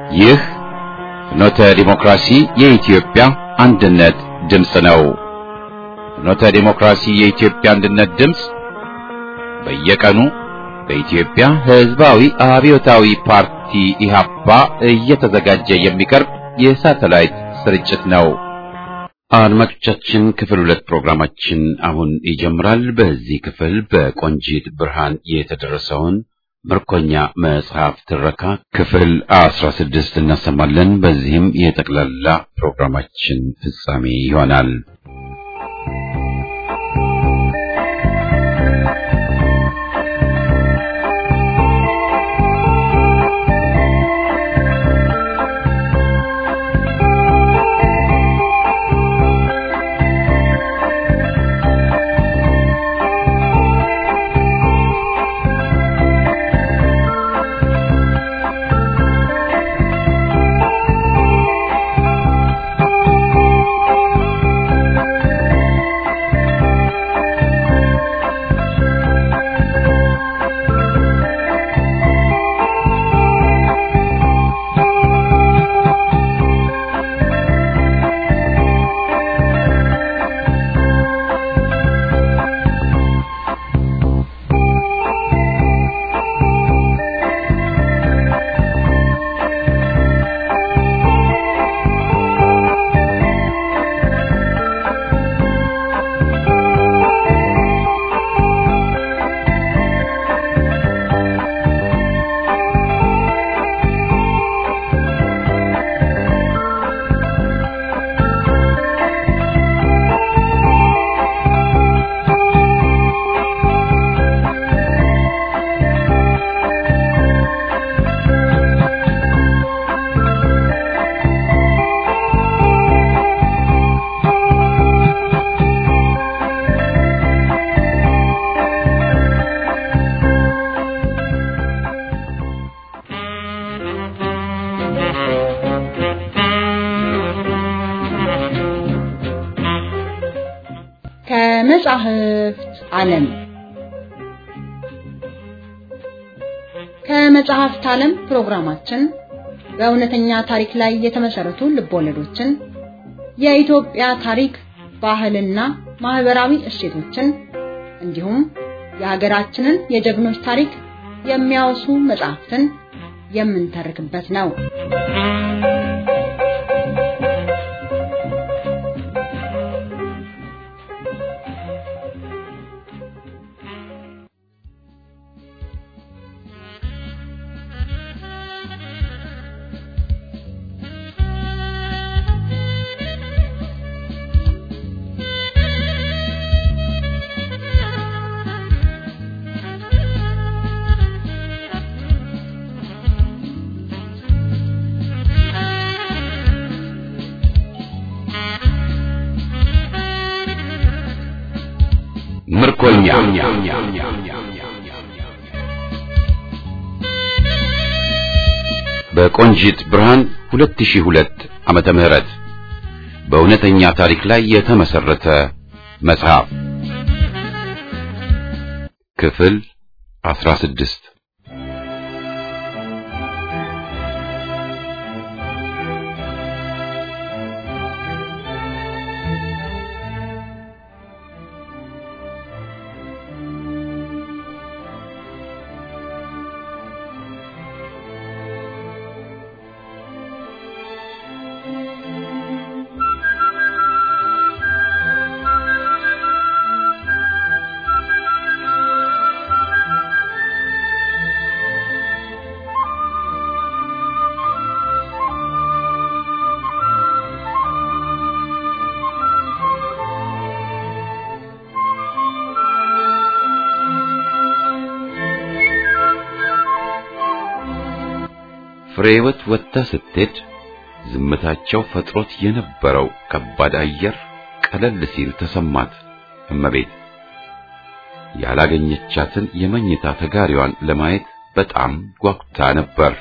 ይህ ፍኖተ ዲሞክራሲ የኢትዮጵያ አንድነት ድምፅ ነው። ፍኖተ ዲሞክራሲ የኢትዮጵያ አንድነት ድምፅ በየቀኑ በኢትዮጵያ ሕዝባዊ አብዮታዊ ፓርቲ ኢህአፓ እየተዘጋጀ የሚቀርብ የሳተላይት ስርጭት ነው። አድማጮቻችን ክፍል ሁለት ፕሮግራማችን አሁን ይጀምራል። በዚህ ክፍል በቆንጂት ብርሃን የተደረሰውን ምርኮኛ መጽሐፍ ትረካ ክፍል አስራ ስድስት እናሰማለን። በዚህም የጠቅላላ ፕሮግራማችን ፍጻሜ ይሆናል። ከመጻሕፍት ዓለም ከመጻሕፍት ዓለም ፕሮግራማችን በእውነተኛ ታሪክ ላይ የተመሰረቱ ልቦለዶችን፣ የኢትዮጵያ ታሪክ፣ ባህልና ማህበራዊ እሴቶችን እንዲሁም የሀገራችንን የጀግኖች ታሪክ የሚያወሱ መጻሕፍትን የምንተርክበት ነው። ምርኮኛ በቆንጂት ብርሃን 2002 ዓመተ ምህረት በእውነተኛ ታሪክ ላይ የተመሰረተ መጽሐፍ ክፍል 16 ፍሬህይወት ወጥታ ስትሄድ ዝምታቸው ፈጥሮት የነበረው ከባድ አየር ቀለል ሲል ተሰማት። እመቤት ያላገኘቻትን የመኝታ ተጋሪዋን ለማየት በጣም ጓጉታ ነበር።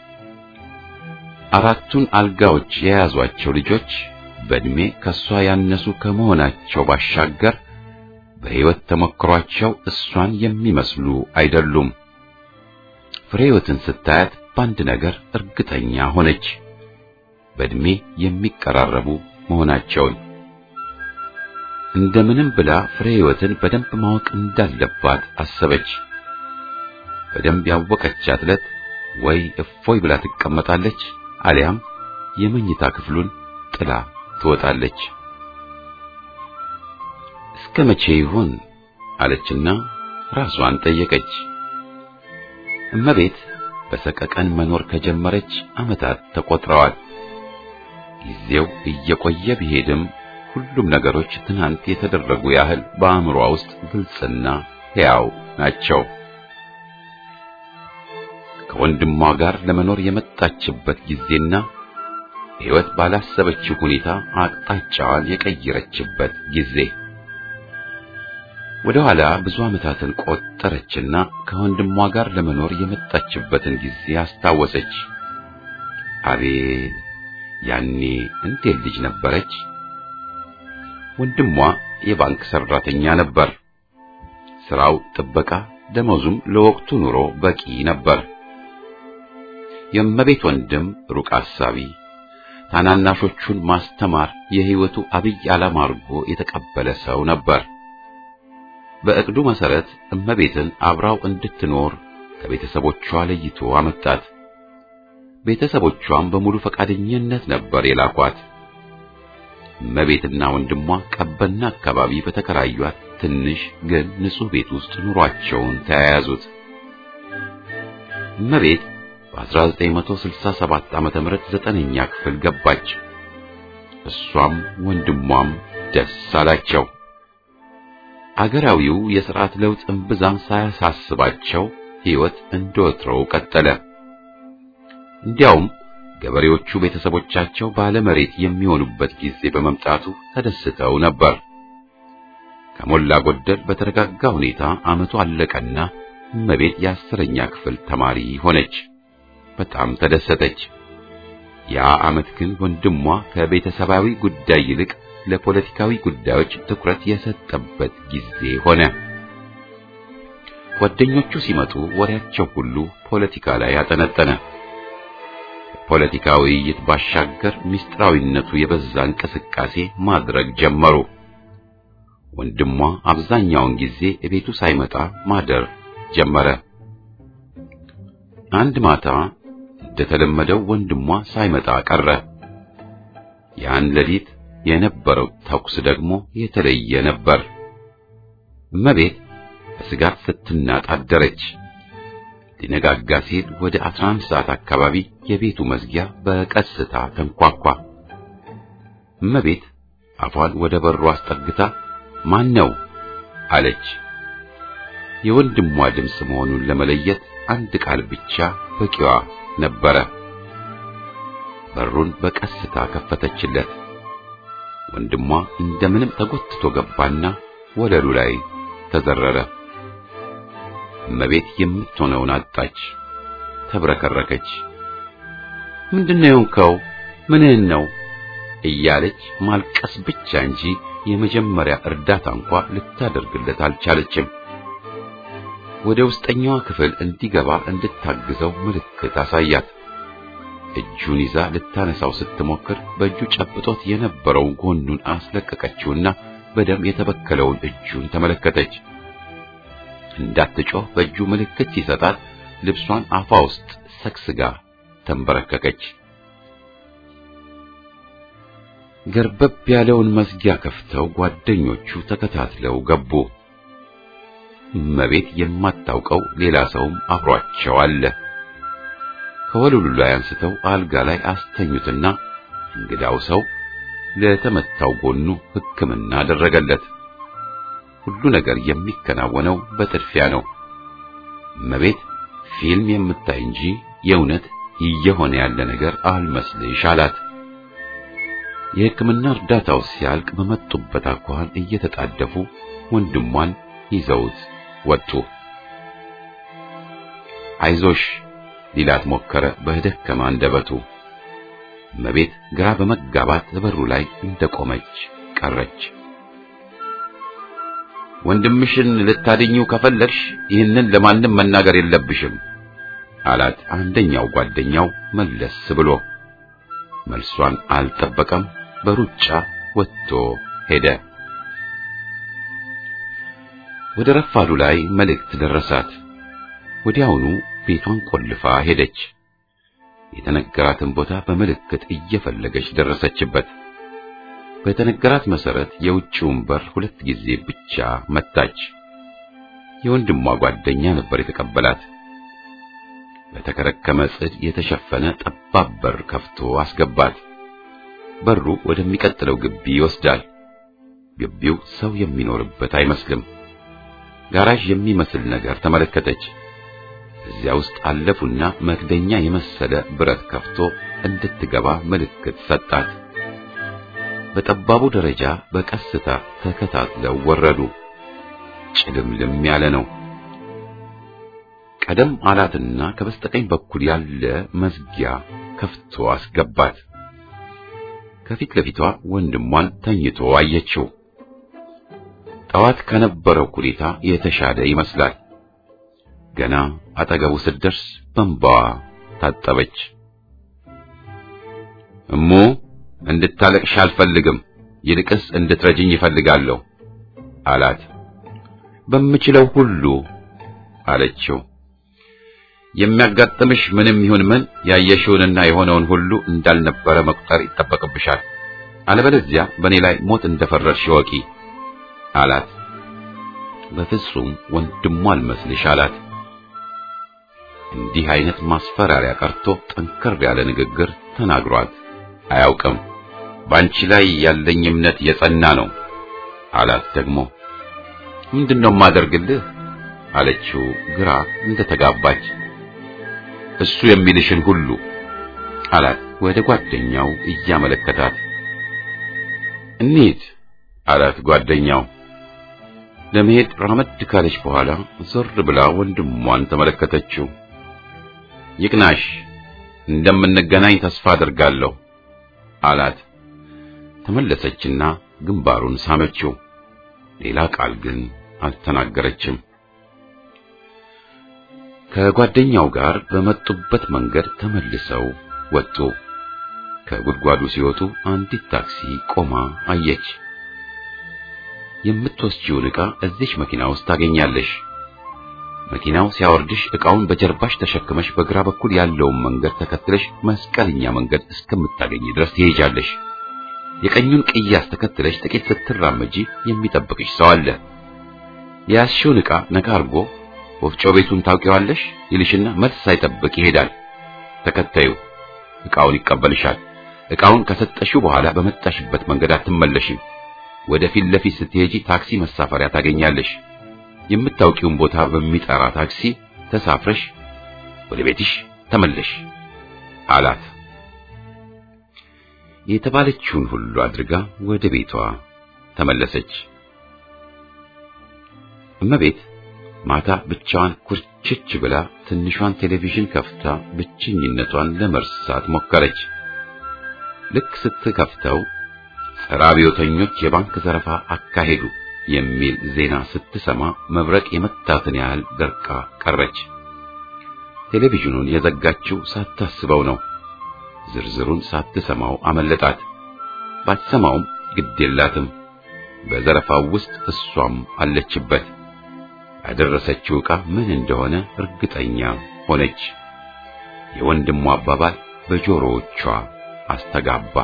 አራቱን አልጋዎች የያዟቸው ልጆች በእድሜ ከሷ ያነሱ ከመሆናቸው ባሻገር በሕይወት ተሞክሯቸው እሷን የሚመስሉ አይደሉም። ፍሬህይወትን ስታያት በአንድ ነገር እርግጠኛ ሆነች፣ በእድሜ የሚቀራረቡ መሆናቸውን። እንደምንም ብላ ፍሬህይወትን በደንብ ማወቅ እንዳለባት አሰበች። በደንብ ያወቀቻት ዕለት ወይ እፎይ ብላ ትቀመጣለች፣ አሊያም የመኝታ ክፍሉን ጥላ ትወጣለች። እስከ መቼ ይሆን አለችና ራሷን ጠየቀች። እመቤት በሰቀቀን መኖር ከጀመረች ዓመታት ተቆጥረዋል። ጊዜው እየቆየ ቢሄድም ሁሉም ነገሮች ትናንት የተደረጉ ያህል በአእምሯ ውስጥ ግልጽና ሕያው ናቸው። ከወንድሟ ጋር ለመኖር የመጣችበት ጊዜና ሕይወት ባላሰበችው ሁኔታ አቅጣጫዋን የቀየረችበት ጊዜ ወደ ኋላ ብዙ ዓመታትን ቆጠረችና ከወንድሟ ጋር ለመኖር የመጣችበትን ጊዜ አስታወሰች። አቤት ያኔ እንዴት ልጅ ነበረች! ወንድሟ የባንክ ሰራተኛ ነበር። ስራው ጥበቃ፣ ደመወዙም ለወቅቱ ኑሮ በቂ ነበር። የእመቤት ወንድም ሩቅ አሳቢ፣ ታናናሾቹን ማስተማር የሕይወቱ አብይ ዓላማ አድርጎ የተቀበለ ሰው ነበር። በእቅዱ መሰረት እመቤትን አብራው እንድትኖር ከቤተሰቦቿ ለይቶ አመጣት። ቤተሰቦቿም በሙሉ ፈቃደኝነት ነበር የላኳት። እመቤትና ወንድሟ ቀበና አካባቢ በተከራዩት ትንሽ ግን ንጹሕ ቤት ውስጥ ኑሯቸውን ተያያዙት። እመቤት በ1967 ዓመተ ምህረት ዘጠነኛ ክፍል ገባች። እሷም ወንድሟም ደስ አላቸው። አገራዊው የሥርዓት ለውጥ እምብዛም ሳያሳስባቸው ሕይወት እንደወትሮው ቀጠለ። እንዲያውም ገበሬዎቹ ቤተሰቦቻቸው ባለመሬት የሚሆኑበት ጊዜ በመምጣቱ ተደስተው ነበር። ከሞላ ጎደል በተረጋጋ ሁኔታ ዓመቱ አለቀና እመቤት የአስረኛ ክፍል ተማሪ ሆነች። በጣም ተደሰተች። ያ ዓመት ግን ወንድሟ ከቤተሰባዊ ጉዳይ ይልቅ ለፖለቲካዊ ጉዳዮች ትኩረት የሰጠበት ጊዜ ሆነ። ጓደኞቹ ሲመጡ ወሬያቸው ሁሉ ፖለቲካ ላይ ያጠነጠነ። ፖለቲካ ውይይት ባሻገር ምስጢራዊነቱ የበዛ እንቅስቃሴ ማድረግ ጀመሩ። ወንድሟ አብዛኛውን ጊዜ ቤቱ ሳይመጣ ማደር ጀመረ። አንድ ማታ እንደተለመደው ወንድሟ ሳይመጣ ቀረ። ያን ሌሊት የነበረው ተኩስ ደግሞ የተለየ ነበር። እመቤት በስጋት ስትናጥ አደረች። ሊነጋጋ ሲል ወደ 11 ሰዓት አካባቢ የቤቱ መዝጊያ በቀስታ ተንኳኳ። እመቤት አፏን ወደ በሩ አስጠግታ ማን ነው አለች። የወንድሟ ድምፅ መሆኑን ለመለየት አንድ ቃል ብቻ በቂዋ ነበረ። በሩን በቀስታ ከፈተችለት። ወንድሟ እንደምንም ተጎትቶ ገባና ወለሉ ላይ ተዘረረ። እመቤት የምትሆነውን አጣች፣ ተብረከረከች። ምንድነው የሆንከው? ምንህን ነው እያለች ማልቀስ ብቻ እንጂ የመጀመሪያ እርዳታ እንኳ ልታደርግለት አልቻለችም። ወደ ውስጠኛዋ ክፍል እንዲገባ እንድታግዘው ምልክት አሳያት። እጁን ይዛ ልታነሳው ስትሞክር በእጁ ጨብጦት የነበረውን ጎኑን አስለቀቀችውና በደም የተበከለውን እጁን ተመለከተች። እንዳትጮህ በእጁ ምልክት ሲሰጣት ልብሷን አፏ ውስጥ ሰግስጋ ተንበረከከች። ገርበብ ያለውን መዝጊያ ከፍተው ጓደኞቹ ተከታትለው ገቡ። እመቤት የማታውቀው ሌላ ሰውም አብሯቸው አለ። ከወለሉ ላይ አንስተው አልጋ ላይ አስተኙትና እንግዳው ሰው ለተመታው ጎኑ ሕክምና አደረገለት። ሁሉ ነገር የሚከናወነው በጥድፊያ ነው። እመቤት ፊልም የምታይ እንጂ የእውነት እየሆነ ያለ ነገር አልመስልሽ አላት። የሕክምና እርዳታው ሲያልቅ በመጡበት አኳኋን እየተጣደፉ ወንድሟን ይዘውት ወጡ። አይዞሽ ሊላት ሞከረ በደከማ አንደበቱ። እመቤት ግራ በመጋባት በሩ ላይ እንደቆመች ቀረች። ወንድምሽን ልታድኚው ከፈለግሽ ይህንን ለማንም መናገር የለብሽም አላት አንደኛው ጓደኛው መለስ ብሎ። መልሷን አልጠበቀም። በሩጫ ወጥቶ ሄደ። ወደ ረፋዱ ላይ መልእክት ደረሳት። ወዲያውኑ ቤቷን ቆልፋ ሄደች። የተነገራትን ቦታ በምልክት እየፈለገች ደረሰችበት። በተነገራት መሰረት የውጭውን በር ሁለት ጊዜ ብቻ መታች። የወንድሟ ጓደኛ ነበር የተቀበላት። በተከረከመ ጽድ የተሸፈነ ጠባብ በር ከፍቶ አስገባት። በሩ ወደሚቀጥለው ግቢ ይወስዳል። ግቢው ሰው የሚኖርበት አይመስልም። ጋራዥ የሚመስል ነገር ተመለከተች። እዚያ ውስጥ አለፉና መክደኛ የመሰለ ብረት ከፍቶ እንድትገባ ምልክት ሰጣት። በጠባቡ ደረጃ በቀስታ ተከታትለው ወረዱ። ጭልምልም ያለ ነው። ቀደም አላትና ከበስተቀኝ በኩል ያለ መዝጊያ ከፍቶ አስገባት። ከፊት ለፊቷ ወንድሟን ተኝቶ አየችው። ጠዋት ከነበረው ሁኔታ የተሻለ ይመስላል። ገና አጠገቡ ስትደርስ በእንባዋ ታጠበች። እሙ እንድታለቅሽ አልፈልግም፣ ይልቅስ እንድትረጅኝ ይፈልጋለሁ አላት። በምችለው ሁሉ አለችው። የሚያጋጥምሽ ምንም ይሁን ምን ያየሽውንና የሆነውን ሁሉ እንዳልነበረ መቁጠር ይጠበቅብሻል። አለበለዚያ በእኔ ላይ ሞት እንደፈረድሽ ወቂ አላት። በፍጹም ወንድሟ አልመስልሽ አላት። እንዲህ አይነት ማስፈራሪያ ቀርቶ ጠንከር ያለ ንግግር ተናግሯት አያውቅም። ባንቺ ላይ ያለኝ እምነት የጸና ነው አላት። ደግሞ ምንድነው የማደርግልህ አለችው ግራ እንደተጋባች። እሱ የሚልሽን ሁሉ አላት ወደ ጓደኛው እያመለከታት። እንሂድ አላት ጓደኛው። ለመሄድ ራመድ ካለች በኋላ ዞር ብላ ወንድሟን ተመለከተችው። ይቅናሽ፣ እንደምንገናኝ ተስፋ አድርጋለሁ አላት። ተመለሰችና ግንባሩን ሳመችው። ሌላ ቃል ግን አልተናገረችም። ከጓደኛው ጋር በመጡበት መንገድ ተመልሰው ወጡ። ከጉድጓዱ ሲወጡ አንዲት ታክሲ ቆማ አየች። የምትወስጂውን ዕቃ እዚች መኪና ውስጥ ታገኛለሽ። መኪናው ሲያወርድሽ ዕቃውን በጀርባሽ ተሸክመሽ በግራ በኩል ያለውን መንገድ ተከትለሽ መስቀልኛ መንገድ እስከምታገኝ ድረስ ትሄጃለሽ። የቀኙን ቅያስ ተከትለሽ ጥቂት ስትራመጂ የሚጠብቅሽ ሰው አለ። የያዝሽውን ዕቃ ነካ አድርጎ ወፍጮ ቤቱን ታውቂዋለሽ ይልሽና መልስ ሳይጠብቅ ይሄዳል። ተከታዩ ዕቃውን ይቀበልሻል። ዕቃውን ከሰጠሽው በኋላ በመጣሽበት መንገድ አትመለሽም። ወደ ፊት ለፊት ስትሄጂ ታክሲ መሳፈሪያ ታገኛለሽ። የምታውቂውን ቦታ በሚጠራ ታክሲ ተሳፍረሽ ወደ ቤትሽ ተመለሽ አላት። የተባለችውን ሁሉ አድርጋ ወደ ቤቷ ተመለሰች። እመቤት ማታ ብቻዋን ኩርችች ብላ ትንሿን ቴሌቪዥን ከፍታ ብቸኝነቷን ለመርሳት ሞከረች። ልክ ስትከፍተው ጸረ አብዮተኞች የባንክ ዘረፋ አካሄዱ የሚል ዜና ስትሰማ መብረቅ የመታትን ያህል ደርቃ ቀረች። ቴሌቪዥኑን የዘጋችው ሳታስበው ነው። ዝርዝሩን ሳትሰማው አመለጣት። ባትሰማውም ግድ የላትም። በዘረፋው ውስጥ እሷም አለችበት። ያደረሰችው ዕቃ ምን እንደሆነ እርግጠኛ ሆነች። የወንድሟ አባባል በጆሮዎቿ አስተጋባ።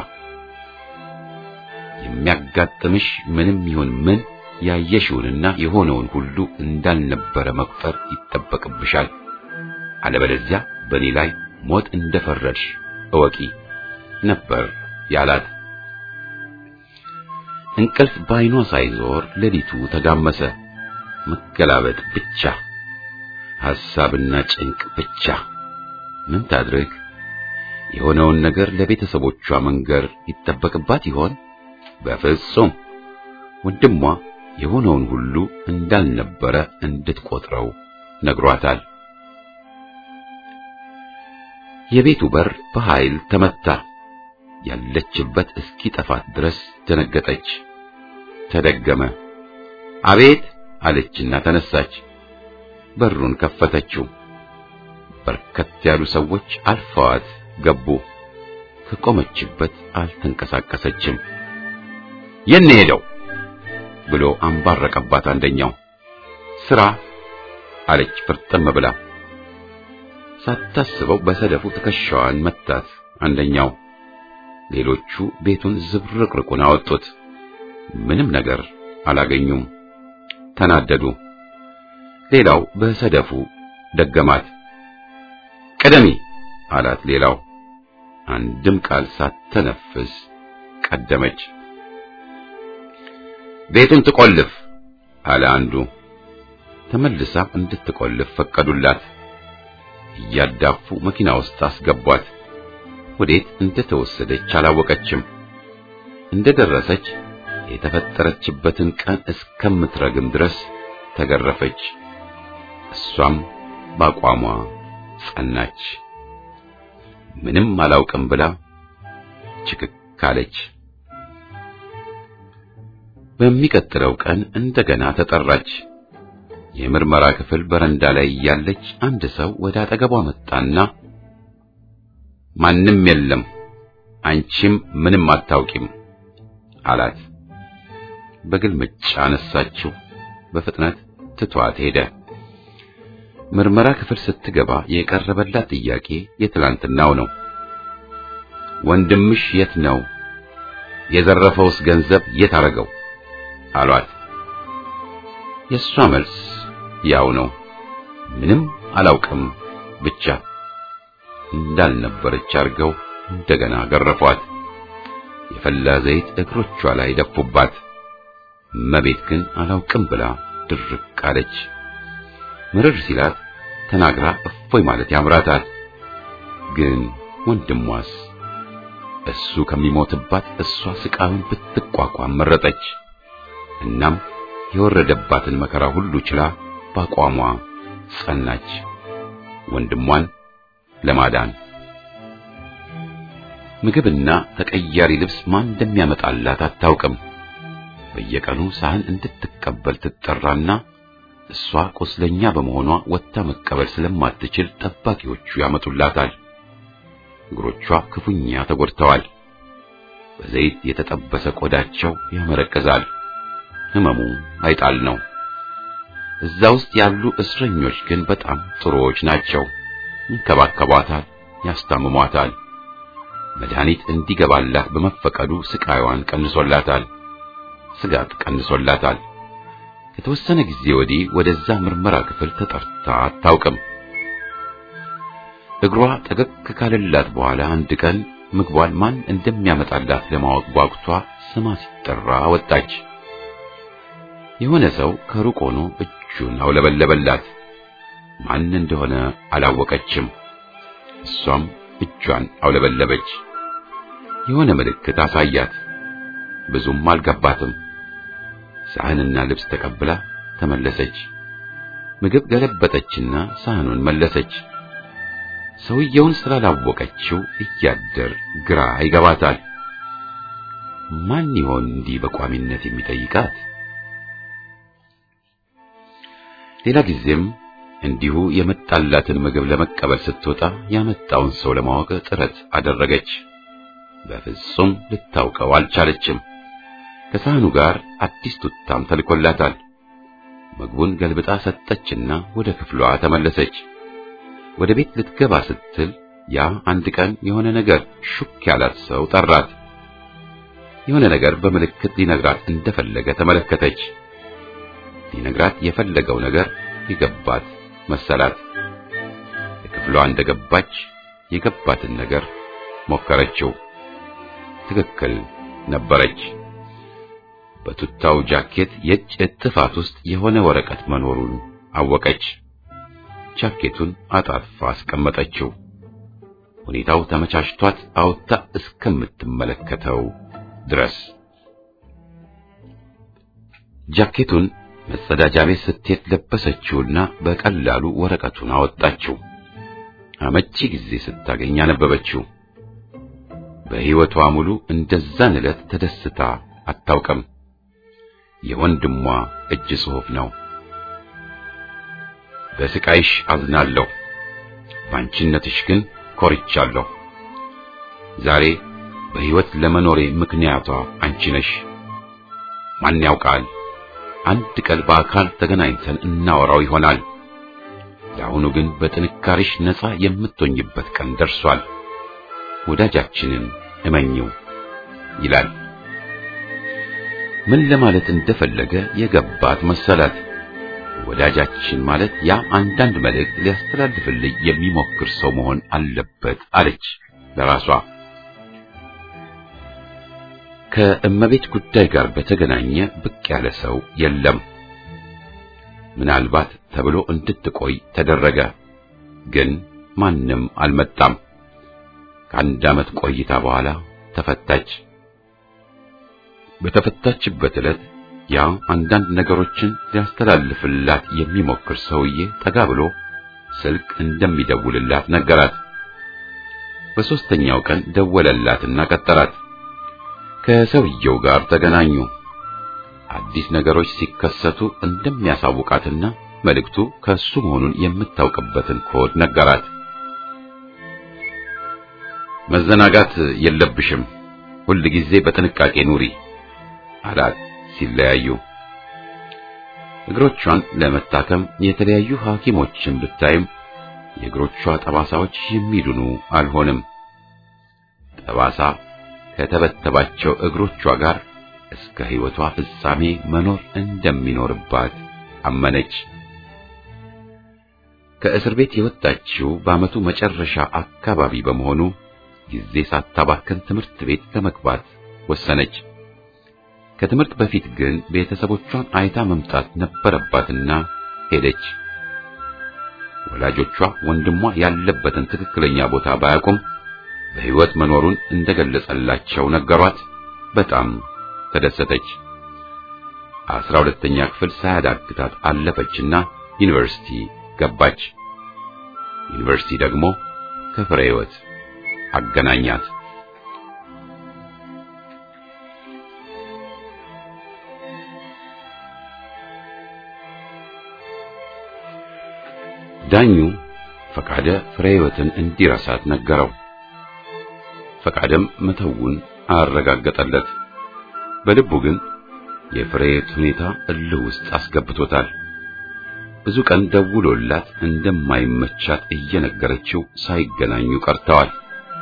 የሚያጋጥምሽ ምንም ይሁን ምን ያየሽውንና የሆነውን ሁሉ እንዳልነበረ መቁጠር ይጠበቅብሻል። አለበለዚያ በእኔ ላይ ሞት እንደፈረድሽ እወቂ ነበር ያላት። እንቅልፍ ባይኗ ሳይዞር ሌሊቱ ተጋመሰ። መገላበጥ ብቻ፣ ሐሳብና ጭንቅ ብቻ። ምን ታድርግ? የሆነውን ነገር ለቤተሰቦቿ መንገር ይጠበቅባት ይሆን? በፍጹም። ወንድሟ የሆነውን ሁሉ እንዳልነበረ እንድትቆጥረው ነግሯታል። የቤቱ በር በኃይል ተመታ። ያለችበት እስኪጠፋት ድረስ ደነገጠች። ተደገመ። አቤት አለችና ተነሳች። በሩን ከፈተችው። በርከት ያሉ ሰዎች አልፈዋት ገቡ። ከቆመችበት አልተንቀሳቀሰችም። የት ነው ሄደው ብሎ አንባረቀባት አንደኛው። ስራ አለች ፍርጥም ብላ። ሳታስበው በሰደፉ ትከሻዋን መታት አንደኛው። ሌሎቹ ቤቱን ዝብርቅርቁን አወጡት። ምንም ነገር አላገኙም። ተናደዱ። ሌላው በሰደፉ ደገማት። ቅደሚ አላት ሌላው። አንድም ቃል ሳትተነፍስ ቀደመች። ቤቱን ትቆልፍ አለ አንዱ። ተመልሳ እንድትቆልፍ ፈቀዱላት። እያዳፉ መኪና ውስጥ አስገቧት። ወዴት እንደተወሰደች አላወቀችም። እንደደረሰች የተፈጠረችበትን ቀን እስከምትረግም ድረስ ተገረፈች። እሷም በአቋሟ ጸናች። ምንም አላውቅም ብላ ችክክ አለች። በሚቀጥለው ቀን እንደገና ተጠራች። የምርመራ ክፍል በረንዳ ላይ ያለች አንድ ሰው ወደ አጠገቧ መጣና ማንም የለም፣ አንቺም ምንም አታውቂም አላት። በግልምጫ አነሳችው። በፍጥነት ትቷት ሄደ። ምርመራ ክፍል ስትገባ የቀረበላት ጥያቄ የትላንትናው ነው። ወንድምሽ የት ነው? የዘረፈውስ ገንዘብ የት አረገው? አሏት። የእሷ መልስ ያው ነው። ምንም አላውቅም ብቻ እንዳልነበረች አድርገው እንደገና ገረፏት። የፈላ ዘይት እግሮቿ ላይ ደፉባት። እመቤት ግን አላውቅም ብላ ድርቅ አለች። ምርር ሲላት ተናግራ እፎይ ማለት ያምራታል። ግን ወንድሟስ እሱ ከሚሞትባት እሷ ስቃዩን ብትቋቋም መረጠች። እናም የወረደባትን መከራ ሁሉ ችላ በአቋሟ ጸናች፣ ወንድሟን ለማዳን። ምግብና ተቀያሪ ልብስ ማን እንደሚያመጣላት አታውቅም። በየቀኑ ሳህን እንድትቀበል ትጠራና እሷ ቁስለኛ በመሆኗ ወጥታ መቀበል ስለማትችል ጠባቂዎቹ ያመጡላታል። እግሮቿ ክፉኛ ተጎድተዋል። በዘይት የተጠበሰ ቆዳቸው ያመረቅዛል። ህመሙ አይጣል ነው። እዛ ውስጥ ያሉ እስረኞች ግን በጣም ጥሩዎች ናቸው። ይንከባከቧታል፣ ያስታምሟታል። መድኃኒት እንዲገባላት በመፈቀዱ ስቃይዋን ቀንሶላታል፣ ስጋት ቀንሶላታል። ከተወሰነ ጊዜ ወዲህ ወደዛ ምርመራ ክፍል ተጠርታ አታውቅም። እግሯ ጠገግ ካለላት በኋላ አንድ ቀን ምግቧን ማን እንደሚያመጣላት ለማወቅ ጓጉቷ ስማ ሲጠራ ወጣች። የሆነ ሰው ከሩቅ ሆኖ እጁን አውለበለበላት። ማን እንደሆነ አላወቀችም። እሷም እጇን አውለበለበች። የሆነ ምልክት አሳያት። ብዙም አልገባትም። ሳህንና ልብስ ተቀብላ ተመለሰች። ምግብ ገለበጠችና ሳህኑን መለሰች። ሰውየውን ስላላወቀችው እያደር ግራ ይገባታል። ማን ይሆን እንዲህ በቋሚነት የሚጠይቃት? ሌላ ጊዜም እንዲሁ የመጣላትን ምግብ ለመቀበል ስትወጣ ያመጣውን ሰው ለማወቅ ጥረት አደረገች። በፍጹም ልታውቀው አልቻለችም። ከሳህኑ ጋር አዲስ ቱታም ተልኮላታል። ምግቡን ገልብጣ ሰጠችና ወደ ክፍሏ ተመለሰች። ወደ ቤት ልትገባ ስትል ያ አንድ ቀን የሆነ ነገር ሹክ ያላት ሰው ጠራት። የሆነ ነገር በምልክት ሊነግራት እንደፈለገ ተመለከተች። ሊነግራት የፈለገው ነገር የገባት መሰላት። ክፍሏ እንደገባች የገባትን ነገር ሞከረችው። ትክክል ነበረች። በቱታው ጃኬት የእጅ እጥፋት ውስጥ የሆነ ወረቀት መኖሩን አወቀች። ጃኬቱን አጣጥፋ አስቀመጠችው። ሁኔታው ተመቻችቷት አውጥታ እስከምትመለከተው ድረስ ጃኬቱን መጸዳጃ ቤት ስትሄድ ለበሰችውና በቀላሉ ወረቀቱን አወጣችው። አመቺ ጊዜ ስታገኝ አነበበችው። በሕይወቷ ሙሉ እንደዛን ዕለት ተደስታ አታውቅም። የወንድሟ እጅ ጽሑፍ ነው። በስቃይሽ አዝናለሁ። በአንቺነትሽ ግን ኮርቻለሁ። ዛሬ በሕይወት ለመኖሬ ምክንያቷ አንቺ ነሽ። ማን ያውቃል አንድ ቀን በአካል ተገናኝተን እናወራው ይሆናል። ለአሁኑ ግን በጥንካሬሽ ነፃ የምትሆኝበት ቀን ደርሷል። ወዳጃችንን እመኚው ይላል። ምን ለማለት እንደፈለገ የገባት መሰላት። ወዳጃችን ማለት ያ አንዳንድ መልእክት ሊያስተላልፍልኝ የሚሞክር ሰው መሆን አለበት አለች ለራሷ። ከእመቤት ጉዳይ ጋር በተገናኘ ብቅ ያለ ሰው የለም። ምናልባት ተብሎ እንድትቆይ ተደረገ፣ ግን ማንም አልመጣም። ከአንድ ዓመት ቆይታ በኋላ ተፈታች። በተፈታችበት ዕለት ያ አንዳንድ ነገሮችን ሊያስተላልፍላት የሚሞክር ሰውዬ ጠጋ ብሎ ስልክ እንደሚደውልላት ነገራት። በሦስተኛው ቀን ደወለላትና ቀጠራት። ከሰውየው ጋር ተገናኙ። አዲስ ነገሮች ሲከሰቱ እንደሚያሳውቃትና መልእክቱ ከሱ መሆኑን የምታውቅበትን ኮድ ነገራት። መዘናጋት የለብሽም፣ ሁል ጊዜ በጥንቃቄ ኑሪ አላት ሲለያዩ። እግሮቿን ለመታከም የተለያዩ ሐኪሞችን ብታይም የእግሮቿ ጠባሳዎች የሚድኑ አልሆንም። ጠባሳ ከተበተባቸው እግሮቿ ጋር እስከ ሕይወቷ ፍጻሜ መኖር እንደሚኖርባት አመነች። ከእስር ቤት የወጣችው በዓመቱ መጨረሻ አካባቢ በመሆኑ ጊዜ ሳታባክን ትምህርት ቤት ለመግባት ወሰነች። ከትምህርት በፊት ግን ቤተሰቦቿን አይታ መምጣት ነበረባትና ሄደች። ወላጆቿ ወንድሟ ያለበትን ትክክለኛ ቦታ ባያውቁም በሕይወት መኖሩን እንደገለጸላቸው ነገሯት። በጣም ተደሰተች። አስራ ሁለተኛ ክፍል ሳያዳግታት አለፈችና ዩኒቨርሲቲ ገባች። ዩኒቨርሲቲ ደግሞ ከፍሬ ሕይወት አገናኛት። ዳኙ ፈቃደ ፍሬ ሕይወትን እንዲረሳት ነገረው። ፈቃደም መተውን አረጋገጠለት። በልቡ ግን የፍሬህይወት ሁኔታ እልህ ውስጥ አስገብቶታል። ብዙ ቀን ደውሎላት እንደማይመቻት እየነገረችው ሳይገናኙ ቀርተዋል።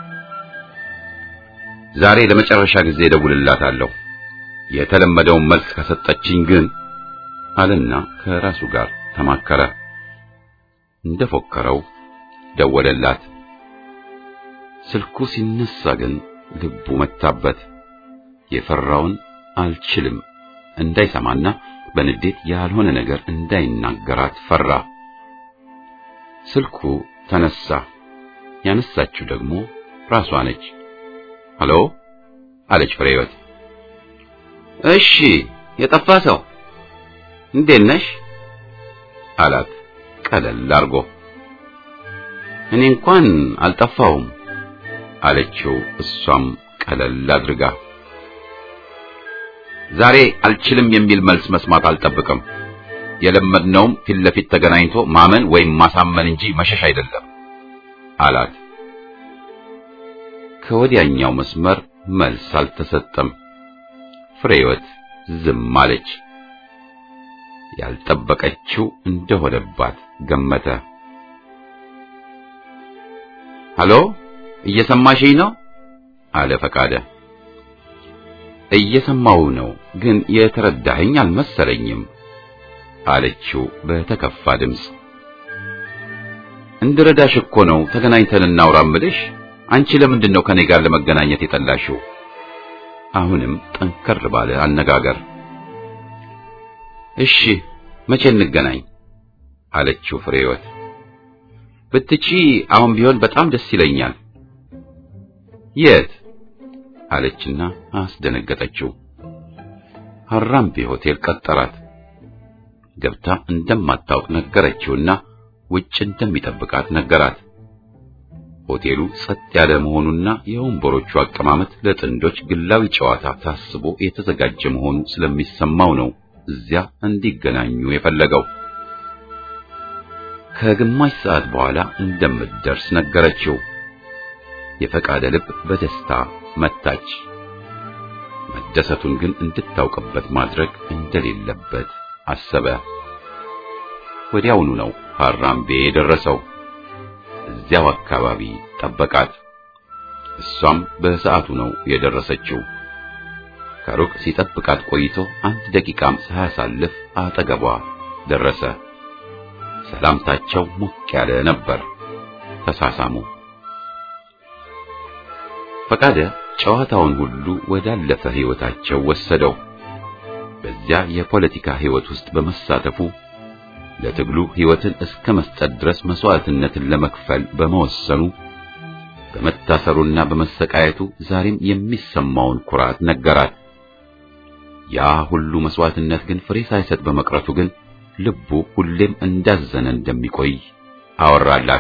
ዛሬ ለመጨረሻ ጊዜ ደውልላታለሁ፣ የተለመደውን መልስ ከሰጠችኝ ግን አለና ከራሱ ጋር ተማከረ። እንደፎከረው ደወለላት። ስልኩ ሲነሳ ግን ልቡ መታበት። የፈራውን አልችልም እንዳይሰማና በንዴት ያልሆነ ነገር እንዳይናገራት ፈራ። ስልኩ ተነሳ። ያነሳችው ደግሞ ራሷ ነች። ሄሎ አለች ፍሬህይወት። እሺ የጠፋ ሰው እንዴት ነሽ አላት ቀለል አርጎ። እኔ እንኳን አልጠፋውም አለችው እሷም ቀለል አድርጋ። ዛሬ አልችልም የሚል መልስ መስማት አልጠብቅም። የለመድነውም ፊት ለፊት ተገናኝቶ ማመን ወይም ማሳመን እንጂ መሸሽ አይደለም አላት። ከወዲያኛው መስመር መልስ አልተሰጠም። ፍሬህይወት ዝም አለች። ያልጠበቀችው እንደሆነባት ገመተ። ሄሎ እየሰማሽኝ ነው? አለ ፈቃደ። እየሰማው ነው፣ ግን የተረዳኸኝ አልመሰለኝም አለችው በተከፋ ድምፅ። እንድረዳሽ እኮ ነው ተገናኝተን እናውራ እምልሽ። አንቺ ለምንድን ነው ከኔ ጋር ለመገናኘት የጠላሽው? አሁንም ጠንከር ባለ አነጋገር እሺ መቼ እንገናኝ አለችው ፍሬህይወት። ብትቺ አሁን ቢሆን በጣም ደስ ይለኛል። የት አለችና አስደነገጠችው። ሀራምቤ ሆቴል ቀጠራት። ገብታ እንደማታውቅ ነገረችውና ውጭ እንደሚጠብቃት ነገራት። ሆቴሉ ጸጥ ያለ መሆኑና የወንበሮቹ አቀማመጥ ለጥንዶች ግላዊ ጨዋታ ታስቦ የተዘጋጀ መሆኑ ስለሚሰማው ነው እዚያ እንዲገናኙ የፈለገው። ከግማሽ ሰዓት በኋላ እንደምትደርስ ነገረችው። የፈቃደ ልብ በደስታ መታች። መደሰቱን ግን እንድታውቅበት ማድረግ እንደሌለበት አሰበ። ወዲያውኑ ነው ሐራምቤ የደረሰው። እዚያው አካባቢ ጠበቃት። እሷም በሰዓቱ ነው የደረሰችው። ከሩቅ ሲጠብቃት ቆይቶ አንድ ደቂቃም ሳያሳልፍ አጠገቧ ደረሰ። ሰላምታቸው ሞቅ ያለ ነበር። ተሳሳሙ። ፈቃደ ጨዋታውን ሁሉ ወዳለፈ ሕይወታቸው ወሰደው። በዚያ የፖለቲካ ሕይወት ውስጥ በመሳተፉ ለትግሉ ሕይወትን እስከ መስጠት ድረስ መስዋዕትነትን ለመክፈል በመወሰኑ በመታሰሩና በመሰቃየቱ ዛሬም የሚሰማውን ኩራት ነገራት። ያ ሁሉ መስዋዕትነት ግን ፍሬ ሳይሰጥ በመቅረቱ ግን ልቡ ሁሌም እንዳዘነ እንደሚቆይ አወራላት።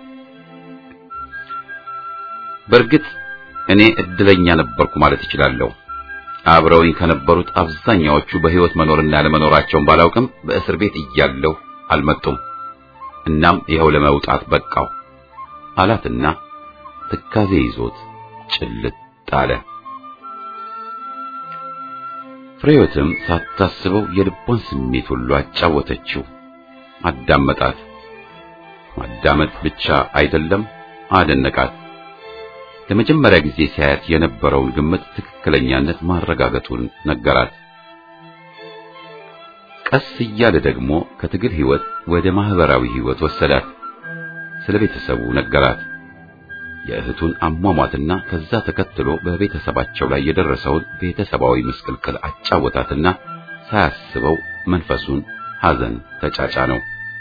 በእርግጥ እኔ እድለኛ ነበርኩ ማለት እችላለሁ። አብረውኝ ከነበሩት አብዛኛዎቹ በሕይወት መኖርና ለመኖራቸውን ባላውቅም በእስር ቤት እያለሁ አልመጡም። እናም ይኸው ለመውጣት በቃው አላትና ትካዜ ይዞት ጭልጥ አለ። ፍሬዮትም ሳታስበው የልቧን ስሜት ሁሉ አጫወተችው። አዳመጣት። ማዳመጥ ብቻ አይደለም አደነቃት። ለመጀመሪያ ጊዜ ሲያያት የነበረውን ግምት ትክክለኛነት ማረጋገጡን ነገራት። ቀስ እያለ ደግሞ ከትግል ሕይወት ወደ ማህበራዊ ሕይወት ወሰዳት። ስለ ቤተሰቡ ነገራት። የእህቱን አሟሟትና ከዛ ተከትሎ በቤተሰባቸው ላይ የደረሰውን ቤተሰባዊ ምስቅልቅል አጫወታትና ሳያስበው መንፈሱን ሐዘን ተጫጫነው።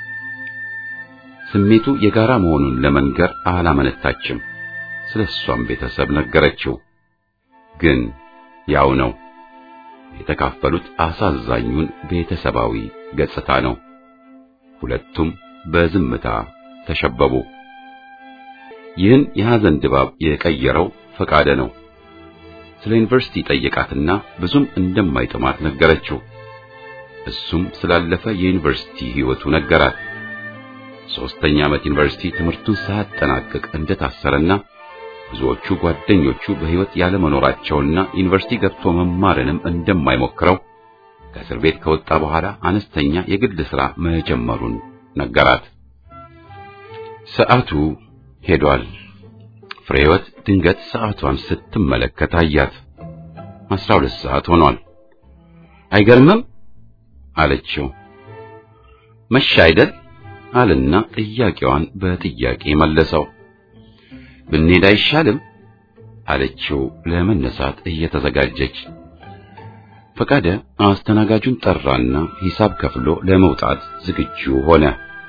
ስሜቱ የጋራ መሆኑን ለመንገር አላመነታችም። ስለ እሷም ቤተሰብ ነገረችው። ግን ያው ነው የተካፈሉት አሳዛኙን ቤተሰባዊ ገጽታ ነው። ሁለቱም በዝምታ ተሸበቡ። ይህን የሐዘን ድባብ የቀየረው ፈቃደ ነው። ስለ ዩኒቨርሲቲ ጠየቃትና ብዙም እንደማይጥማት ነገረችው። እሱም ስላለፈ የዩኒቨርሲቲ ሕይወቱ ነገራት። ሦስተኛ ዓመት ዩኒቨርሲቲ ትምህርቱን ሳያጠናቅቅ እንደታሰረና ብዙዎቹ ጓደኞቹ በሕይወት ያለመኖራቸውና ዩኒቨርሲቲ ገብቶ መማርንም እንደማይሞክረው ከእስር ቤት ከወጣ በኋላ አነስተኛ የግል ሥራ መጀመሩን ነገራት። ሰዓቱ ሄዷል። ፍሬህይወት ድንገት ሰዓቷን ስትመለከት አያት። አስራ ሁለት ሰዓት ሆኗል። አይገርምም አለችው። መሻ አይደል አልና ጥያቄዋን በጥያቄ መለሰው። ብንሄድ አይሻልም አለችው ለመነሳት እየተዘጋጀች። ፈቃደ አስተናጋጁን ጠራና ሂሳብ ከፍሎ ለመውጣት ዝግጁ ሆነ።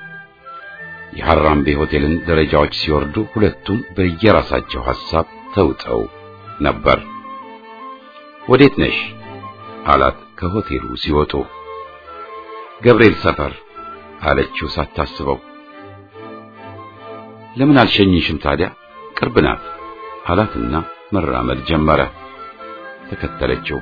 የሐራምቤ ሆቴልን ደረጃዎች ሲወርዱ ሁለቱም በየራሳቸው ሐሳብ ተውጠው ነበር። ወዴት ነሽ አላት ከሆቴሉ ሲወጡ። ገብርኤል ሰፈር አለችው ሳታስበው። ለምን አልሸኝሽም ታዲያ ቅርብ ናት አላትና መራመድ ጀመረ። ተከተለችው።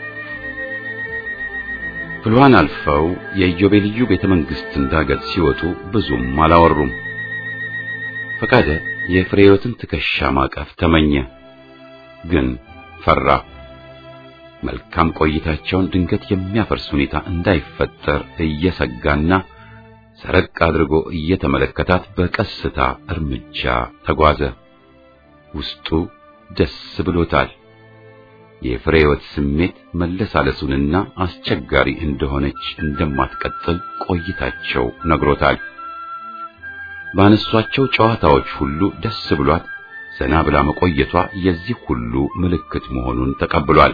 ፍልዋን አልፈው የኢዮቤልዩ ቤተ መንግሥትን ዳገት ሲወጡ ብዙም አላወሩም። ፈቃደ የፍሬዮትን ትከሻ ማቀፍ ተመኘ፣ ግን ፈራ። መልካም ቆይታቸውን ድንገት የሚያፈርስ ሁኔታ እንዳይፈጠር እየሰጋና ሰረቅ አድርጎ እየተመለከታት በቀስታ እርምጃ ተጓዘ። ውስጡ ደስ ብሎታል። የፍሬህይወት ስሜት መለሳለሱንና አስቸጋሪ እንደሆነች እንደማትቀጥል ቆይታቸው ነግሮታል። ባነሷቸው ጨዋታዎች ሁሉ ደስ ብሏት ዘና ብላ መቆየቷ የዚህ ሁሉ ምልክት መሆኑን ተቀብሏል።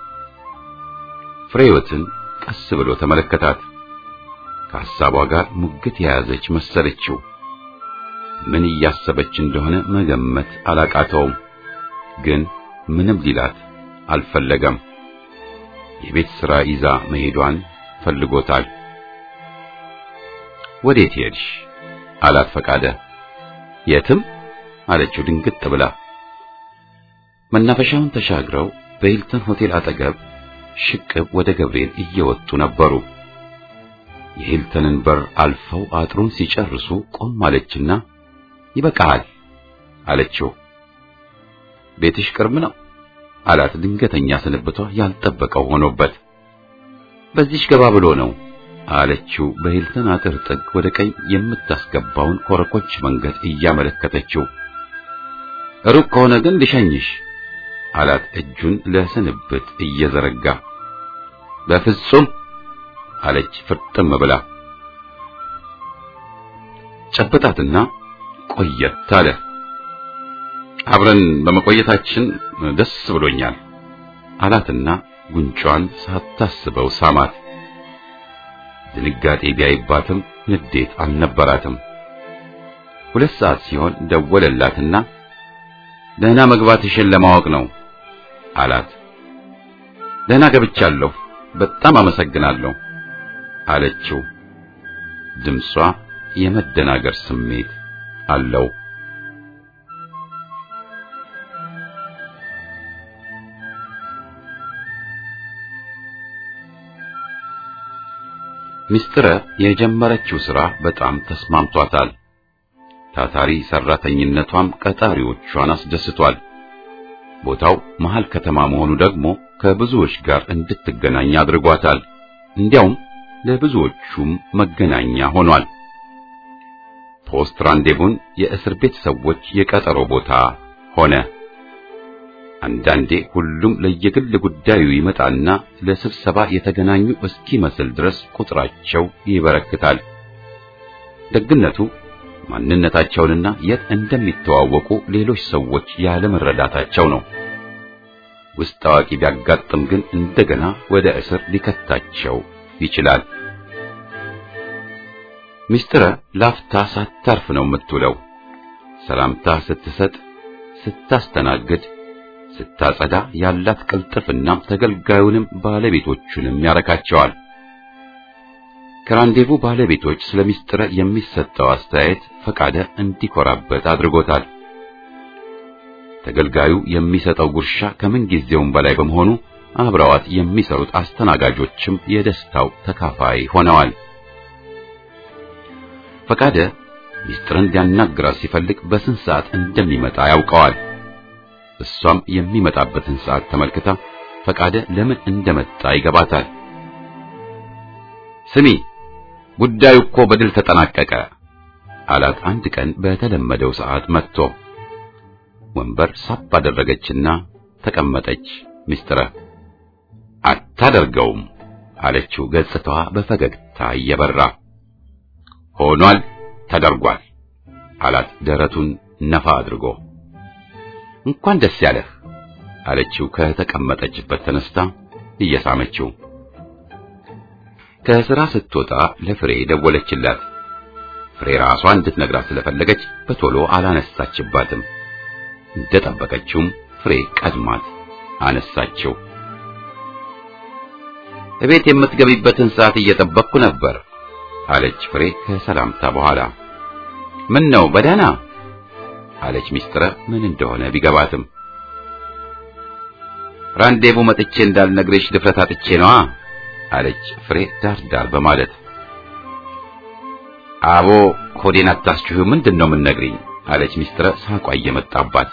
ፍሬህይወትን ቀስ ብሎ ተመለከታት። ከሐሳቧ ጋር ሙግት የያዘች መሰለችው። ምን እያሰበች እንደሆነ መገመት አላቃተውም። ግን ምንም ሊላት አልፈለገም። የቤት ሥራ ይዛ መሄዷን ፈልጎታል። ወዴት ሄድሽ? አላት ፈቃደ። የትም አለችው ድንግጥ ብላ። መናፈሻውን ተሻግረው በሂልተን ሆቴል አጠገብ ሽቅብ ወደ ገብርኤል እየወጡ ነበሩ። የሂልተንን በር አልፈው አጥሩን ሲጨርሱ ቆም አለችና ይበቃሃል አለችው። ቤትሽ ቅርብ ነው አላት። ድንገተኛ ስንብቷ ያልጠበቀው ሆኖበት በዚህሽ ገባ ብሎ ነው አለችው። በሂልተን አጥር ጥግ ወደ ቀኝ የምታስገባውን ኮረኮች መንገድ እያመለከተችው ሩቅ ከሆነ ግን ልሸኝሽ አላት እጁን ለስንብት እየዘረጋ በፍጹም አለች ፍርጥም ብላ ጨበጣትና ቆየት አለ አብረን በመቆየታችን ደስ ብሎኛል አላትና ጉንጯን ሳታስበው ሳማት ድንጋጤ ቢያይባትም ንዴት አልነበራትም ሁለት ሰዓት ሲሆን ደወለላትና ደህና መግባትሽን ለማወቅ ነው አላት ደህና ገብቻለሁ በጣም አመሰግናለሁ አለችው ድምጿ የመደናገር ስሜት አለው ሚስጥረ የጀመረችው ሥራ በጣም ተስማምቷታል ታታሪ ሰራተኝነቷም ቀጣሪዎቿን አስደስቷል ቦታው መሃል ከተማ መሆኑ ደግሞ ከብዙዎች ጋር እንድትገናኝ አድርጓታል እንዲያውም ለብዙዎቹም መገናኛ ሆኗል ፖስት ራንዴቡን የእስር ቤት ሰዎች የቀጠሮ ቦታ ሆነ አንዳንዴ ሁሉም ለየግል ጉዳዩ ይመጣና ለስብሰባ የተገናኙ እስኪመስል ድረስ ቁጥራቸው ይበረክታል ደግነቱ ማንነታቸውንና የት እንደሚተዋወቁ ሌሎች ሰዎች ያለመረዳታቸው ነው ውስጥ አዋቂ ቢያጋጥም ግን እንደገና ወደ እስር ሊከታቸው ይችላል ሚስጥረ ላፍታ ሳታርፍ ነው የምትውለው ሰላምታ ስትሰጥ ስታስተናግድ ስታጸዳ ያላት ቅልጥፍና ተገልጋዩንም ባለቤቶቹንም ያረካቸዋል ከራንዴቡ ባለቤቶች ስለ ሚስጥረ የሚሰጠው አስተያየት ፈቃደ እንዲኮራበት አድርጎታል ተገልጋዩ የሚሰጠው ጉርሻ ከምን ጊዜውም በላይ በመሆኑ አብረዋት የሚሰሩት አስተናጋጆችም የደስታው ተካፋይ ሆነዋል ፈቃደ ሚስጥርን ሊያናግራት ሲፈልግ በስንት ሰዓት እንደሚመጣ ያውቀዋል እሷም የሚመጣበትን ሰዓት ተመልክታ ፈቃደ ለምን እንደመጣ ይገባታል ስሚ ጉዳዩ እኮ በድል ተጠናቀቀ አላት አንድ ቀን በተለመደው ሰዓት መጥቶ ወንበር ሳብ አደረገችና ተቀመጠች ሚስጥረ አታደርገውም አለችው ገጽታዋ በፈገግታ እየበራ ሆኗል ተደርጓል አላት ደረቱን ነፋ አድርጎ እንኳን ደስ ያለህ አለችው ከተቀመጠችበት ተነስታ እየሳመችው ከሥራ ስትወጣ ለፍሬ ደወለችላት ፍሬ ራሷ እንድትነግራት ስለፈለገች በቶሎ አላነሳችባትም እንደጠበቀችውም ፍሬ ቀድማት አነሳችው እቤት የምትገቢበትን ሰዓት እየጠበቅኩ ነበር አለች ፍሬ ከሰላምታ በኋላ ምን ነው በደህና አለች ሚስጥረ ምን እንደሆነ ቢገባትም ራንዴቡ መጥቼ እንዳልነግርሽ ድፍረት አጥቼ ነዋ አለች ፍሬ ዳር ዳር በማለት አቦ ሆዴን አታስችሁ ምንድን ነው የምንነግሪኝ አለች ሚስጥረ ሳቋ እየመጣባት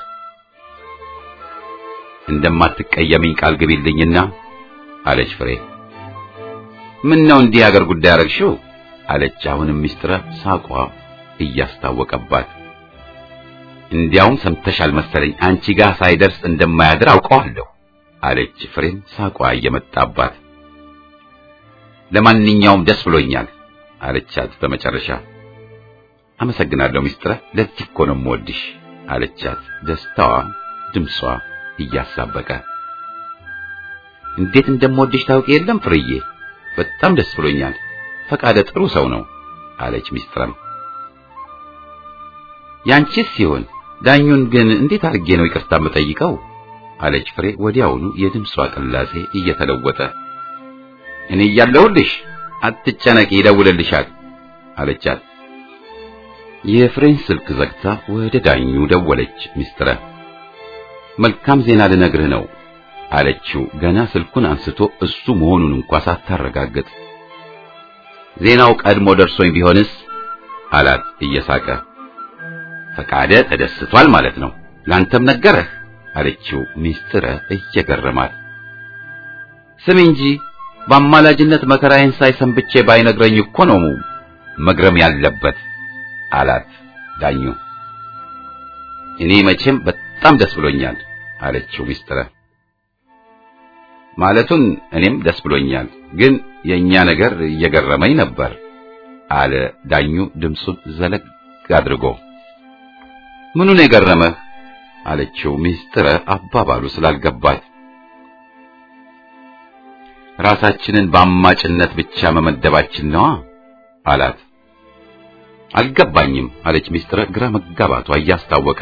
እንደማትቀየሚኝ ቃል ግቢልኝና አለች ፍሬ ምን ነው እንዲህ አገር ጉዳይ አረግሽው አለች አሁንም ሚስጥረ ሳቋ እያስታወቀባት እንዲያውም ሰምተሻል መሰለኝ አንቺ ጋር ሳይደርስ እንደማያድር አውቀዋለሁ አለች ፍሬም ሳቋ እየመጣባት ለማንኛውም ደስ ብሎኛል አለቻት በመጨረሻ አመሰግናለሁ ሚስጥረ ለዚህ እኮ ነው የምወድሽ አለቻት ደስታዋ ድምጿ እያሳበቀ እንዴት እንደምወድሽ ታውቂ የለም ፍርዬ በጣም ደስ ብሎኛል ፈቃደ ጥሩ ሰው ነው አለች ሚስጥረም ያንቺስ ሲሆን ዳኙን ግን እንዴት አድርጌ ነው ይቅርታ የምጠይቀው አለች ፍሬ ወዲያውኑ የድምጿ ቅላጼ እየተለወጠ እኔ እያለሁልሽ አትጨነቂ ይደውልልሻል አለቻት የፍሬን ስልክ ዘግታ ወደ ዳኙ ደወለች ሚስጥረ መልካም ዜና ልነግርህ ነው አለችው ገና ስልኩን አንስቶ እሱ መሆኑን እንኳ ሳታረጋግጥ ዜናው ቀድሞ ደርሶኝ ቢሆንስ አላት እየሳቀ። ፈቃደ ተደስቷል ማለት ነው። ላንተም ነገረህ አለችው ሚስጥረ እየገረማት። ስም እንጂ በአማላጅነት መከራዬን ሳይሰንብቼ ባይነግረኝ እኮ ነው መግረም ያለበት አላት ዳኙ። እኔ መቼም በጣም ደስ ብሎኛል አለችው ሚስጥረ። ማለቱን እኔም ደስ ብሎኛል፣ ግን የእኛ ነገር እየገረመኝ ነበር አለ ዳኙ ድምፁን ዘለግ አድርጎ። ምኑን የገረመህ አለችው ሚስጥረ አባባሉ ስላልገባት። ራሳችንን በአማጭነት ብቻ መመደባችን ነዋ አላት። አልገባኝም አለች ሚስጥረ ግራ መጋባቷ እያስታወቀ።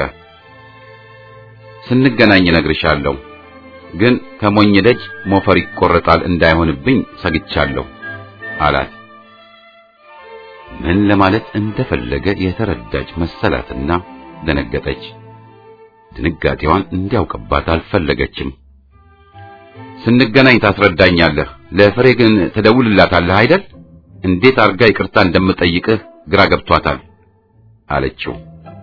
ስንገናኝ እነግርሻለሁ፣ ግን ከሞኝ ደጅ ሞፈር ይቆረጣል እንዳይሆንብኝ ሰግቻለሁ አላት። ምን ለማለት እንደፈለገ የተረዳች መሰላትና ደነገጠች። ድንጋጤዋን እንዲያውቅባት አልፈለገችም። ስንገናኝ ታስረዳኛለህ፣ ለፍሬ ግን ትደውልላታለህ አይደል? እንዴት አርጋ ይቅርታ እንደምጠይቅህ ግራ ገብቷታል አለችው።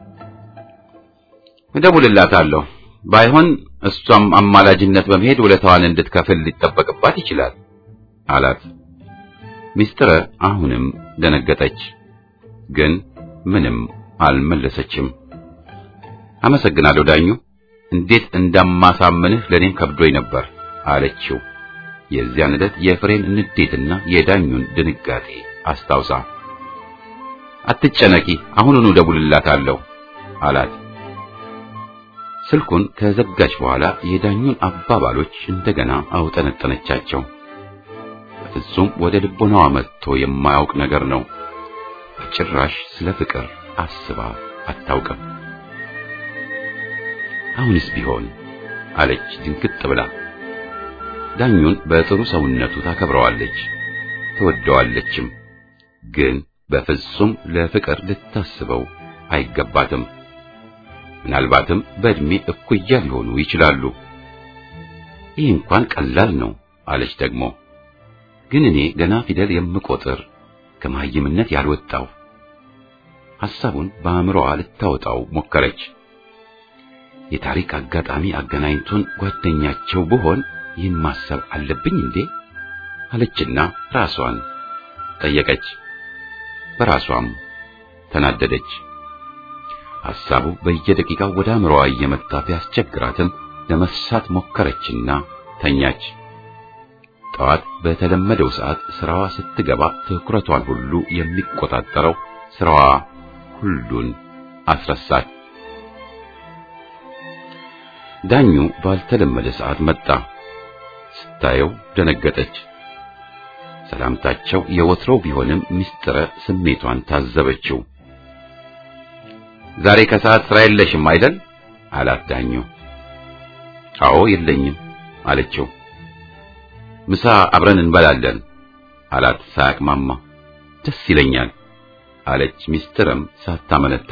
እደውልላታለሁ፣ ባይሆን እሷም አማላጅነት በመሄድ ውለታዋን እንድትከፍል ሊጠበቅባት ይችላል አላት። ሚስጥረ አሁንም ደነገጠች፣ ግን ምንም አልመለሰችም። አመሰግናለሁ ዳኙ፣ እንዴት እንደማሳምንህ ለኔም ከብዶኝ ነበር አለችው። የዚያን ዕለት የፍሬን ንዴትና የዳኙን ድንጋጤ አስታውሳ አትጨነቂ፣ አሁኑኑ ደውልላታለሁ አላት። ስልኩን ከዘጋች በኋላ የዳኙን አባባሎች እንደገና አውጠነጠነቻቸው። በፍጹም ወደ ልቦናዋ መጥቶ የማያውቅ ነገር ነው። በጭራሽ ስለ ፍቅር አስባ አታውቅም። አሁንስ ቢሆን አለች ድንግጥ ብላ። ዳኙን በጥሩ ሰውነቱ ታከብረዋለች፣ ትወደዋለችም። ግን በፍጹም ለፍቅር ልታስበው አይገባትም። ምናልባትም በእድሜ እኩያ ሊሆኑ ይችላሉ። ይህ እንኳን ቀላል ነው አለች ደግሞ። ግን እኔ ገና ፊደል የምቆጥር ከመሃይምነት ያልወጣው። ሐሳቡን በአእምሮዋ ልታወጣው ሞከረች። የታሪክ አጋጣሚ አገናኝቶን ጓደኛቸው ብሆን ይህን ማሰብ አለብኝ እንዴ አለችና ራሷን ጠየቀች። በራሷም ተናደደች። ሐሳቡ በየደቂቃው ወደ አእምሮዋ እየመጣ ቢያስቸግራትም ለመሳት ሞከረችና ተኛች። ጠዋት በተለመደው ሰዓት ስራዋ ስትገባ ትኩረቷን ሁሉ የሚቆጣጠረው ስራዋ ሁሉን አስረሳት። ዳኙ ባልተለመደ ሰዓት መጣ። ስታየው ደነገጠች። ሰላምታቸው የወትሮው ቢሆንም ሚስጥረ ስሜቷን ታዘበችው። ዛሬ ከሰዓት ስራ የለሽም አይደል? አላት ዳኙ። አዎ የለኝም አለችው። ምሳ አብረን እንበላለን አላት ሳያቅማማ። ደስ ይለኛል አለች ሚስጥረም ሳታመነታ።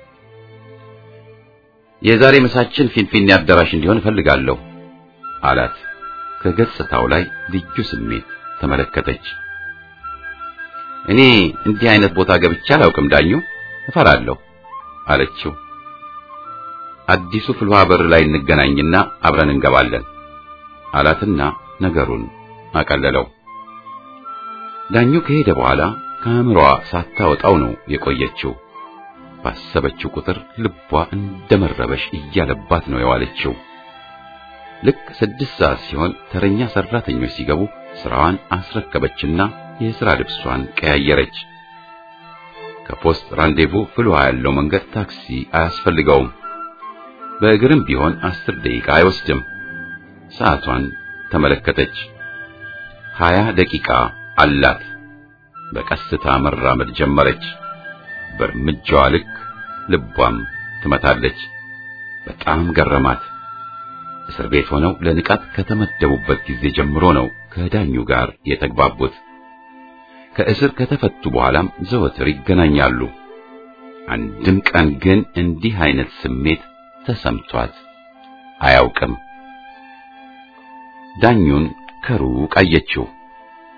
የዛሬ ምሳችን ፊንፊኔ አዳራሽ እንዲሆን እፈልጋለሁ አላት። ከገጽታው ላይ ልዩ ስሜት ተመለከተች። እኔ እንዲህ አይነት ቦታ ገብቼ አላውቅም ዳኙ፣ እፈራለሁ አለችው። አዲሱ ፍልውሃ በር ላይ እንገናኝና አብረን እንገባለን አላትና ነገሩን አቀለለው። ዳኙ ከሄደ በኋላ ከአእምሮዋ ሳታወጣው ነው የቆየችው። ባሰበችው ቁጥር ልቧ እንደመረበሽ እያለባት ነው የዋለችው። ልክ ስድስት ሰዓት ሲሆን ተረኛ ሰራተኞች ሲገቡ ስራዋን አስረከበችና የሥራ ልብሷን ቀያየረች። ከፖስት ራንዴቮ ፍልውሃ ያለው መንገድ ታክሲ አያስፈልገውም። በእግርም ቢሆን አስር ደቂቃ አይወስድም። ሰዓቷን ተመለከተች። ሀያ ደቂቃ አላት። በቀስታ መራመድ ጀመረች። በእርምጃዋ ልክ ልቧም ትመታለች። በጣም ገረማት። እስር ቤት ሆነው ለንቃት ከተመደቡበት ጊዜ ጀምሮ ነው ከዳኙ ጋር የተግባቡት። ከእስር ከተፈቱ በኋላም ዘወትር ይገናኛሉ። አንድም ቀን ግን እንዲህ አይነት ስሜት ተሰምቷት አያውቅም። ዳኙን ከሩቅ አየችው።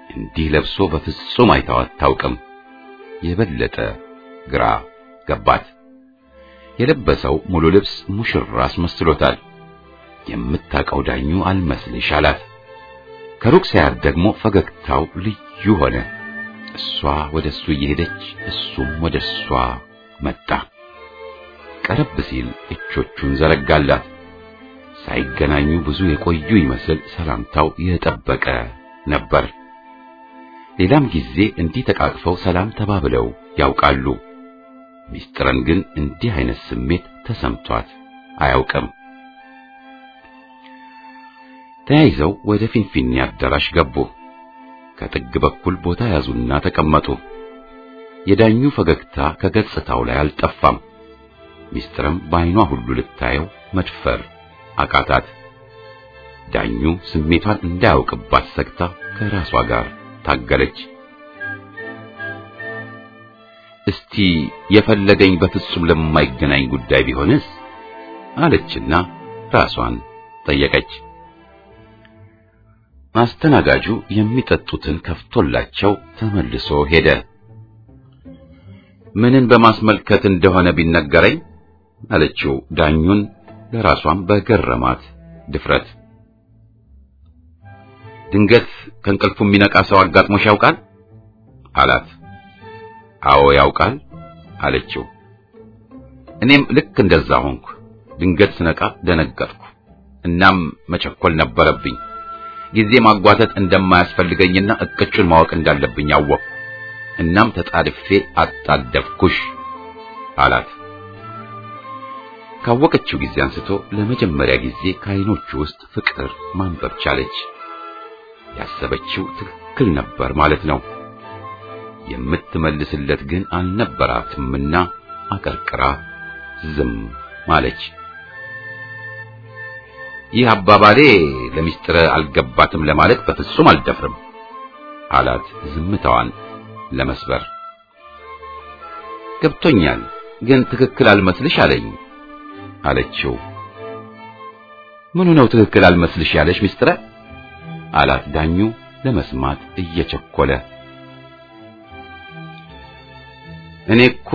እንዲህ ለብሶ በፍጹም አይታው አታውቅም። የበለጠ ግራ ገባት። የለበሰው ሙሉ ልብስ ሙሽራ አስመስሎታል። የምታውቀው ዳኙ አልመስልሽ አላት። ከሩቅ ሲያያት ደግሞ ፈገግታው ልዩ ሆነ። እሷ ወደ እሱ እየሄደች እሱም ወደ እሷ መጣ። ቀረብ ሲል እጆቹን ዘረጋላት። ሳይገናኙ ብዙ የቆዩ ይመስል ሰላምታው የጠበቀ ነበር። ሌላም ጊዜ እንዲህ ተቃቅፈው ሰላም ተባብለው ያውቃሉ። ሚስጥረን ግን እንዲህ አይነት ስሜት ተሰምቷት አያውቅም። ተያይዘው ወደ ፊንፊኔ አዳራሽ ገቡ። ከጥግ በኩል ቦታ ያዙና ተቀመጡ። የዳኙ ፈገግታ ከገጽታው ላይ አልጠፋም። ሚስጥርም በዓይኗ ሁሉ ልታየው መድፈር አቃታት። ዳኙ ስሜቷን እንዳያውቅባት ሰግታ ከራሷ ጋር ታገለች። እስቲ የፈለገኝ በፍጹም ለማይገናኝ ጉዳይ ቢሆንስ አለችና ራሷን ጠየቀች። አስተናጋጁ የሚጠጡትን ከፍቶላቸው ተመልሶ ሄደ። ምንን በማስመልከት እንደሆነ ቢነገረኝ አለችው ዳኙን ለራሷም በገረማት ድፍረት። ድንገት ከእንቅልፉ የሚነቃ ሰው አጋጥሞሽ ያውቃል አላት። አዎ ያውቃል አለችው። እኔም ልክ እንደዛ ሆንኩ። ድንገት ስነቃ ደነገጥኩ። እናም መቸኮል ነበረብኝ። ጊዜ ማጓተት እንደማያስፈልገኝና እቅጩን ማወቅ እንዳለብኝ አወቅኩ። እናም ተጣድፌ አጣደፍኩሽ አላት። ካወቀችው ጊዜ አንስቶ ለመጀመሪያ ጊዜ ከዓይኖቹ ውስጥ ፍቅር ማንበብ ቻለች። ያሰበችው ትክክል ነበር ማለት ነው። የምትመልስለት ግን አልነበራትምና አቀርቅራ ዝም ማለች። ይህ አባባሌ ለሚስጥር አልገባትም ለማለት በፍጹም አልደፍርም አላት ዝምታዋን ለመስበር። ገብቶኛል፣ ግን ትክክል አልመስልሽ አለኝ አለችው። ምኑ ነው ትክክል አልመስልሽ ያለሽ ሚስጥረ? አላት ዳኙ ለመስማት እየቸኮለ። እኔ እኮ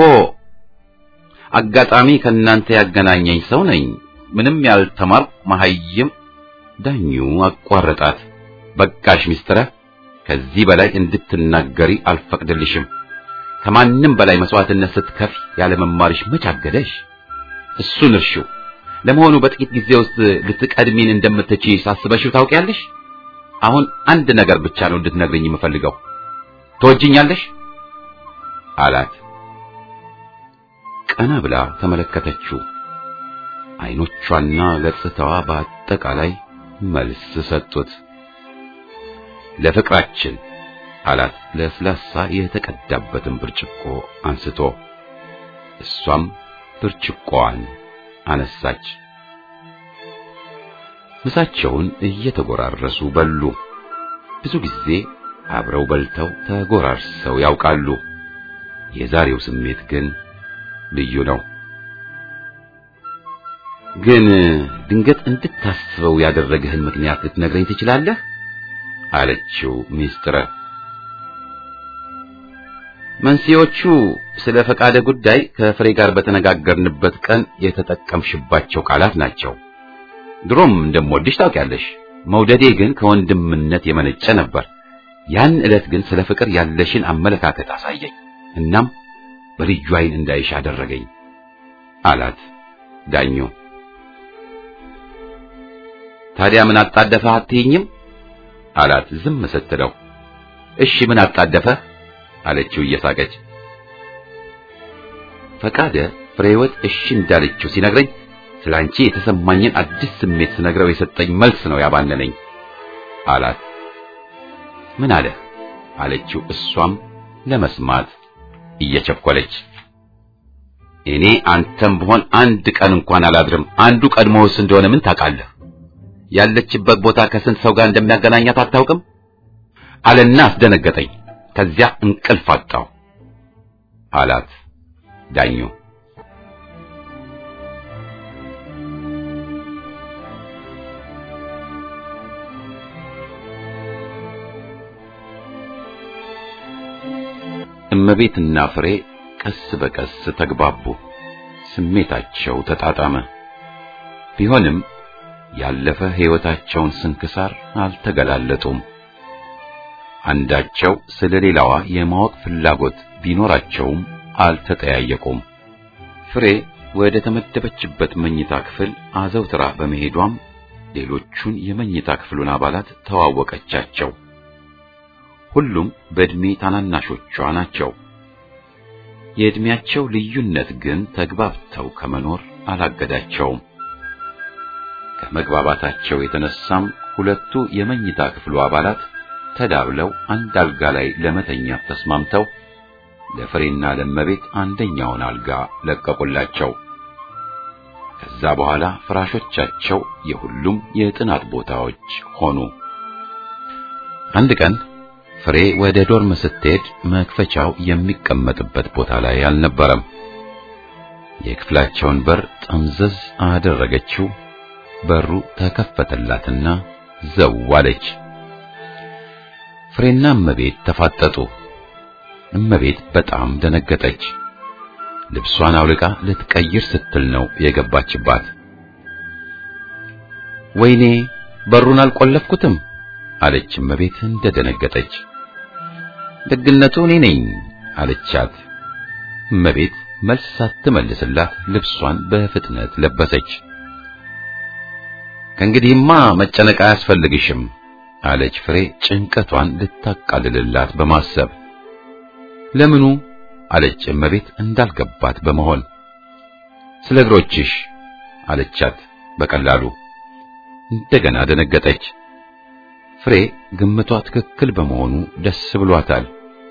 አጋጣሚ ከእናንተ ያገናኘኝ ሰው ነኝ። ምንም ያልተማርኩ መሐይም። ዳኙ አቋረጣት። በቃሽ ሚስጥረ፣ ከዚህ በላይ እንድትናገሪ አልፈቅድልሽም። ከማንም በላይ መስዋዕትነት ስትከፊ ያለ መማርሽ መች አገደሽ? እሱን እርሺው። ለመሆኑ በጥቂት ጊዜ ውስጥ ልትቀድሚን እንደምትችይ ሳስበሽው ታውቂያለሽ? አሁን አንድ ነገር ብቻ ነው እንድትነግርኝ የምፈልገው። ትወጂኛለሽ? አላት። ቀና ብላ ተመለከተችው። አይኖቿና ገጽታዋ በአጠቃላይ መልስ ሰጡት። ለፍቅራችን አላት ለስላሳ የተቀዳበትን ብርጭቆ አንስቶ። እሷም ብርጭቆዋን አነሳች። ምሳቸውን እየተጎራረሱ በሉ። ብዙ ጊዜ አብረው በልተው ተጎራርሰው ያውቃሉ። የዛሬው ስሜት ግን ልዩ ነው። ግን ድንገት እንድታስበው ያደረገህን ምክንያት ልትነግረኝ ትችላለህ? አለችው ሚስጥረ። መንስኤዎቹ ስለ ፈቃደ ጉዳይ ከፍሬ ጋር በተነጋገርንበት ቀን የተጠቀምሽባቸው ቃላት ናቸው። ድሮም እንደምወድሽ ታውቂያለሽ። መውደዴ ግን ከወንድምነት የመነጨ ነበር። ያን ዕለት ግን ስለ ፍቅር ያለሽን አመለካከት አሳየኝ። እናም በልዩ ዓይን እንዳይሽ አደረገኝ አላት ዳኙ። ታዲያ ምን አጣደፈህ አትይኝም? አላት ዝም ስትለው። እሺ ምን አጣደፈህ አለችው እየሳቀች። ፈቃደ ፍሬህይወት እሺ እንዳለችው ሲነግረኝ ስላንቺ የተሰማኝን አዲስ ስሜት ስነግረው የሰጠኝ መልስ ነው ያባነነኝ አላት። ምን አለ አለችው እሷም ለመስማት እየቸኮለች። እኔ አንተም ብሆን አንድ ቀን እንኳን አላድርም። አንዱ ቀድሞውስ እንደሆነ ምን ታውቃለህ? ያለችበት ቦታ ከስንት ሰው ጋር እንደሚያገናኛት አታውቅም አለና አስደነገጠኝ። ከዚያ እንቅልፍ አጣው አላት ዳኙ። እመቤትና ፍሬ ቀስ በቀስ ተግባቡ። ስሜታቸው ተጣጣመ። ቢሆንም ያለፈ ሕይወታቸውን ስንክሳር አልተገላለጡም። አንዳቸው ስለ ሌላዋ የማወቅ ፍላጎት ቢኖራቸውም አልተጠያየቁም። ፍሬ ወደ ተመደበችበት መኝታ ክፍል አዘውትራ በመሄዷም ሌሎቹን የመኝታ ክፍሉን አባላት ተዋወቀቻቸው። ሁሉም በዕድሜ ታናናሾቿ ናቸው። የዕድሜያቸው ልዩነት ግን ተግባብተው ከመኖር አላገዳቸውም። ከመግባባታቸው የተነሳም ሁለቱ የመኝታ ክፍሉ አባላት ተዳብለው አንድ አልጋ ላይ ለመተኛት ተስማምተው ለፍሬና ለመቤት አንደኛውን አልጋ ለቀቁላቸው። ከዛ በኋላ ፍራሾቻቸው የሁሉም የጥናት ቦታዎች ሆኑ። አንድ ቀን ፍሬ ወደ ዶርም ስትሄድ መክፈቻው የሚቀመጥበት ቦታ ላይ አልነበረም። የክፍላቸውን በር ጠምዘዝ አደረገችው። በሩ ተከፈተላትና ዘው አለች። ፍሬና እመቤት ተፋጠጡ። እመቤት በጣም ደነገጠች። ልብሷን አውልቃ ልትቀይር ስትል ነው የገባችባት። ወይኔ በሩን አልቆለፍኩትም አለች እመቤት እንደደነገጠች። ደግነቱ እኔ ነኝ አለቻት። እመቤት መልስ ሳትመልስላት ልብሷን በፍጥነት ለበሰች። ከእንግዲህማ መጨነቅ አያስፈልግሽም አለች ፍሬ ጭንቀቷን ልታቃልልላት በማሰብ ለምኑ አለች እመቤት እንዳልገባት በመሆን ስለ እግሮችሽ አለቻት በቀላሉ እንደገና ደነገጠች ፍሬ ግምቷ ትክክል በመሆኑ ደስ ብሏታል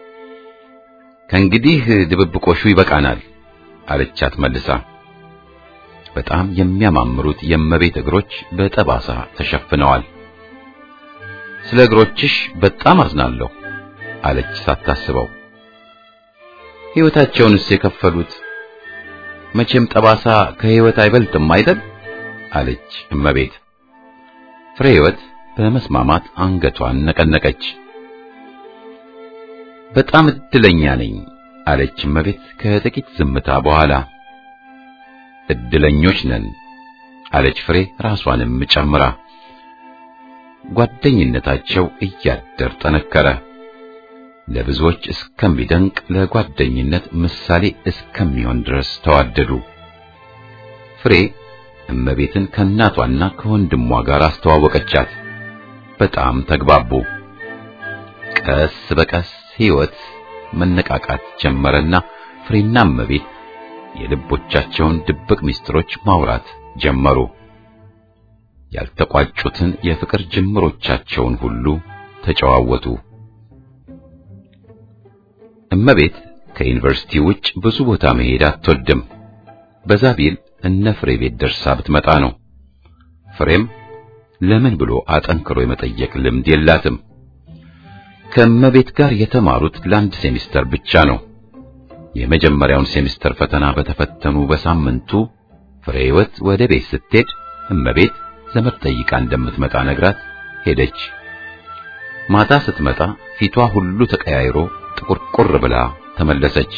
ከእንግዲህ ድብብቆሹ ይበቃናል አለቻት መልሳ በጣም የሚያማምሩት የእመቤት እግሮች በጠባሳ ተሸፍነዋል ስለ እግሮችሽ በጣም አዝናለሁ አለች ሳታስበው ሕይወታቸውንስ የከፈሉት መቼም ጠባሳ ከሕይወት አይበልጥም አይደል አለች እመቤት ፍሬ ሕይወት በመስማማት አንገቷን ነቀነቀች በጣም እድለኛ ነኝ አለች እመቤት ከጥቂት ዝምታ በኋላ እድለኞች ነን አለች ፍሬ ራሷንም ጨምራ ጓደኝነታቸው እያደር ጠነከረ ለብዙዎች እስከሚደንቅ ለጓደኝነት ምሳሌ እስከሚሆን ድረስ ተዋደዱ ፍሬ እመቤትን ከእናቷና ከወንድሟ ጋር አስተዋወቀቻት በጣም ተግባቡ ቀስ በቀስ ሕይወት መነቃቃት ጀመረና ፍሬና እመቤት የልቦቻቸውን ድብቅ ምስጢሮች ማውራት ጀመሩ ያልተቋጩትን የፍቅር ጅምሮቻቸውን ሁሉ ተጨዋወቱ እመቤት ከዩኒቨርሲቲ ውጭ ብዙ ቦታ መሄድ አትወድም በዛ ቢል እነ ፍሬ ቤት ደርሳ ብትመጣ ነው ፍሬም ለምን ብሎ አጠንክሮ የመጠየቅ ልምድ የላትም ከእመቤት ጋር የተማሩት ለአንድ ሴሚስተር ብቻ ነው የመጀመሪያውን ሴሚስተር ፈተና በተፈተኑ በሳምንቱ ፍሬ ሕይወት ወደ ቤት ስትሄድ እመቤት ዘመድ ጠይቃ እንደምትመጣ ነግራት ሄደች ማታ ስትመጣ ፊቷ ሁሉ ተቀያይሮ ጥቁርቁር ብላ ተመለሰች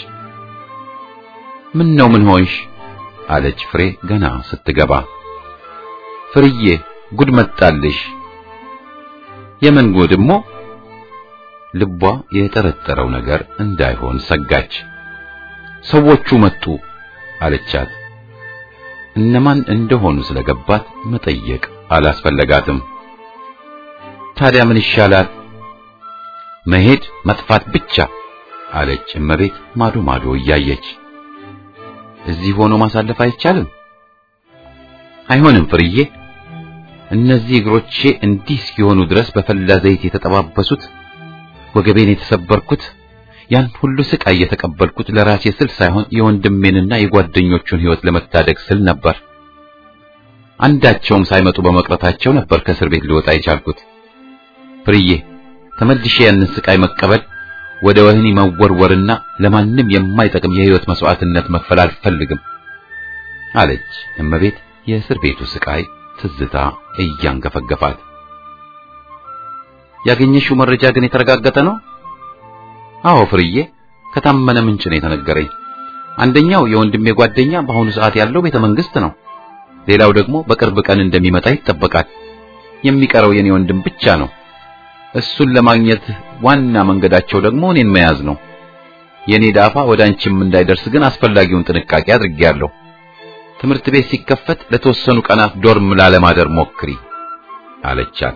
ምን ነው ምን ሆንሽ አለች ፍሬ ገና ስትገባ ፍርዬ ጉድ መጣልሽ የምን ጉድሞ ልቧ የጠረጠረው ነገር እንዳይሆን ሰጋች ሰዎቹ መጡ አለቻት እነማን እንደሆኑ ስለገባት መጠየቅ አላስፈለጋትም ታዲያ ምን ይሻላል መሄድ መጥፋት ብቻ አለች እመቤት ማዶ ማዶ እያየች እዚህ ሆኖ ማሳለፍ አይቻልም አይሆንም ፍርዬ እነዚህ እግሮቼ እንዲህ እስኪሆኑ ድረስ በፈላ ዘይት የተጠባበሱት ወገቤን የተሰበርኩት ያን ሁሉ ስቃይ የተቀበልኩት ለራሴ ስል ሳይሆን የወንድሜንና የጓደኞቹን ሕይወት ለመታደግ ስል ነበር አንዳቸውም ሳይመጡ በመቅረታቸው ነበር ከእስር ቤት ልወጣ የቻልኩት ፍርዬ ተመልሼ ያንን ስቃይ መቀበል ወደ ወህኒ መወርወርና ለማንም የማይጠቅም የሕይወት መስዋዕትነት መክፈል አልፈልግም አለች እመቤት የእስር ቤቱ ስቃይ ትዝታ እያንገፈገፋት ያገኘሽው መረጃ ግን የተረጋገጠ ነው አዎ ፍርዬ ከታመነ ምንጭ ነው የተነገረኝ። አንደኛው የወንድሜ ጓደኛ በአሁኑ ሰዓት ያለው ቤተ መንግስት ነው። ሌላው ደግሞ በቅርብ ቀን እንደሚመጣ ይጠበቃል። የሚቀረው የኔ ወንድም ብቻ ነው። እሱን ለማግኘት ዋና መንገዳቸው ደግሞ እኔን መያዝ ነው። የኔ ዳፋ ወደ አንቺም እንዳይደርስ ግን አስፈላጊውን ጥንቃቄ አድርጌያለሁ። ትምህርት ቤት ሲከፈት ለተወሰኑ ቀናት ዶርም ላለማደር ሞክሪ አለቻት።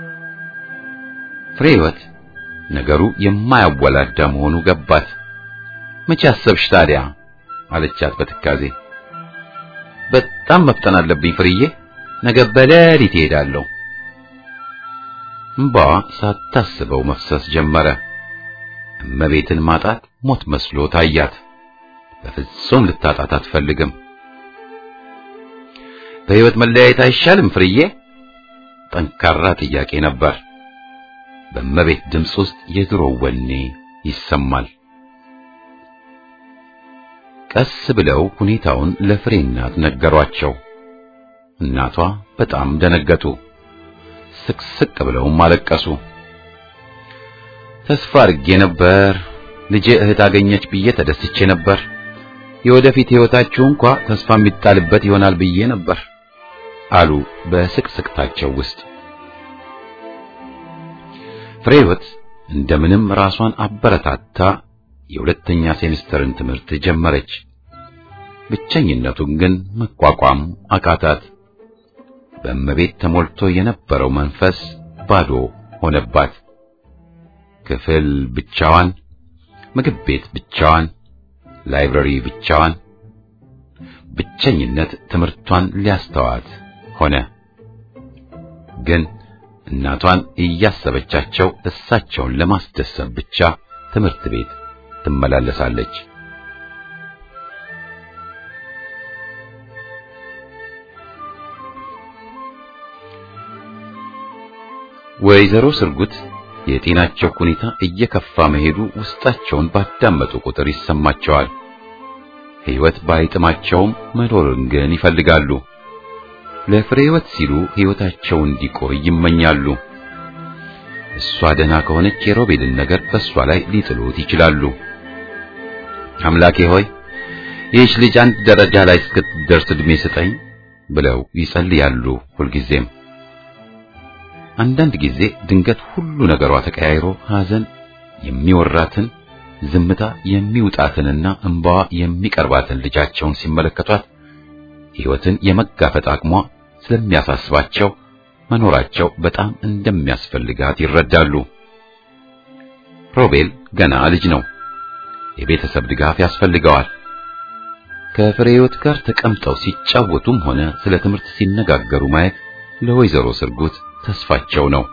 ፍሬህይወት ነገሩ የማያወላዳ መሆኑ ገባት። መቼ አሰብሽ ታዲያ አለቻት በትካዜ። በጣም መፍጠን አለብኝ ፍርዬ፣ ነገ በሌሊት እሄዳለሁ። እምባዋ ሳታስበው መፍሰስ ጀመረ። እመቤትን ማጣት ሞት መስሎ ታያት። በፍጹም ልታጣት አትፈልግም። በሕይወት መለያየት አይሻልም ፍርዬ? ጠንካራ ጥያቄ ነበር። በእመቤት ድምፅ ውስጥ የድሮ ወኔ ይሰማል። ቀስ ብለው ሁኔታውን ለፍሬ እናት ነገሯቸው። እናቷ በጣም ደነገጡ። ስቅስቅ ብለውም አለቀሱ። ተስፋ አድርጌ ነበር፣ ልጄ እህት አገኘች ብዬ ተደስቼ ነበር። የወደፊት ሕይወታችሁ እንኳ ተስፋ የሚጣልበት ይሆናል ብዬ ነበር አሉ በስቅስቅታቸው ውስጥ። ፍሬህይወት እንደምንም ራሷን አበረታታ የሁለተኛ ሴሚስተርን ትምህርት ጀመረች። ብቸኝነቱን ግን መቋቋም አቃታት። በእመቤት ተሞልቶ የነበረው መንፈስ ባዶ ሆነባት። ክፍል ብቻዋን፣ ምግብ ቤት ብቻዋን፣ ላይብረሪ ብቻዋን። ብቸኝነት ትምህርቷን ሊያስተዋት ሆነ። ግን እናቷን እያሰበቻቸው እሳቸውን ለማስደሰት ብቻ ትምህርት ቤት ትመላለሳለች። ወይዘሮ ስርጉት የጤናቸው ሁኔታ እየከፋ መሄዱ ውስጣቸውን ባዳመጡ ቁጥር ይሰማቸዋል። ሕይወት ባይጥማቸውም መኖርን ግን ይፈልጋሉ። ለፍሬ ሕይወት ሲሉ ሕይወታቸው እንዲቆይ ይመኛሉ። እሷ ደህና ከሆነች የሮቤልን ነገር በእሷ ላይ ሊጥሉት ይችላሉ። አምላኬ ሆይ ይህች ልጅ አንድ ደረጃ ላይ እስክትደርስ ዕድሜ ስጠኝ ብለው ይጸልያሉ ሁልጊዜም። አንዳንድ ጊዜ ድንገት ሁሉ ነገሯ ተቀያይሮ ሐዘን የሚወራትን ዝምታ የሚውጣትንና እንባዋ የሚቀርባትን ልጃቸውን ሲመለከቷት ሕይወትን የመጋፈጥ አቅሟ ስለሚያሳስባቸው መኖራቸው በጣም እንደሚያስፈልጋት ይረዳሉ። ሮቤል ገና ልጅ ነው። የቤተሰብ ድጋፍ ያስፈልገዋል። ከፍሬ ሕይወት ጋር ተቀምጠው ሲጫወቱም ሆነ ስለ ትምህርት ሲነጋገሩ ማየት ለወይዘሮ ስርጉት ተስፋቸው ነው።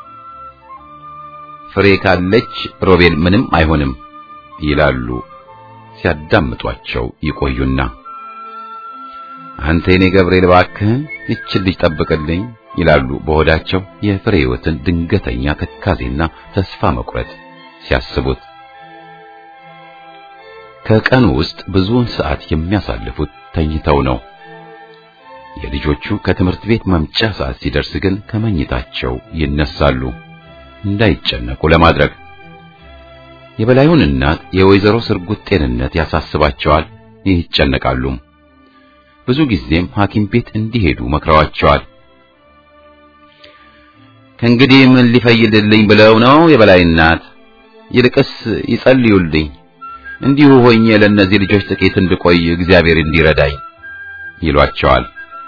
ፍሬ ካለች ሮቤል ምንም አይሆንም ይላሉ ሲያዳምጧቸው ይቆዩና አንተ የኔ ገብርኤል እባክህን ይችን ልጅ ጠብቅልኝ ይላሉ በሆዳቸው የፍሬ ሕይወትን ድንገተኛ ትካዜና ተስፋ መቁረጥ ሲያስቡት። ከቀኑ ውስጥ ብዙውን ሰዓት የሚያሳልፉት ተኝተው ነው። የልጆቹ ከትምህርት ቤት መምጫ ሰዓት ሲደርስ ግን ከመኝታቸው ይነሳሉ እንዳይጨነቁ ለማድረግ። የበላዩን እናት የወይዘሮ ስርጉት ጤንነት ያሳስባቸዋል፣ ይጨነቃሉ። ብዙ ጊዜም ሐኪም ቤት እንዲሄዱ መክረዋቸዋል። ከእንግዲህ ምን ሊፈይድልኝ ብለው ነው የበላይ እናት? ይልቅስ ይጸልዩልኝ፣ እንዲሁ ሆኜ ለእነዚህ ልጆች ጥቂት እንድቆይ እግዚአብሔር እንዲረዳኝ ይሏቸዋል።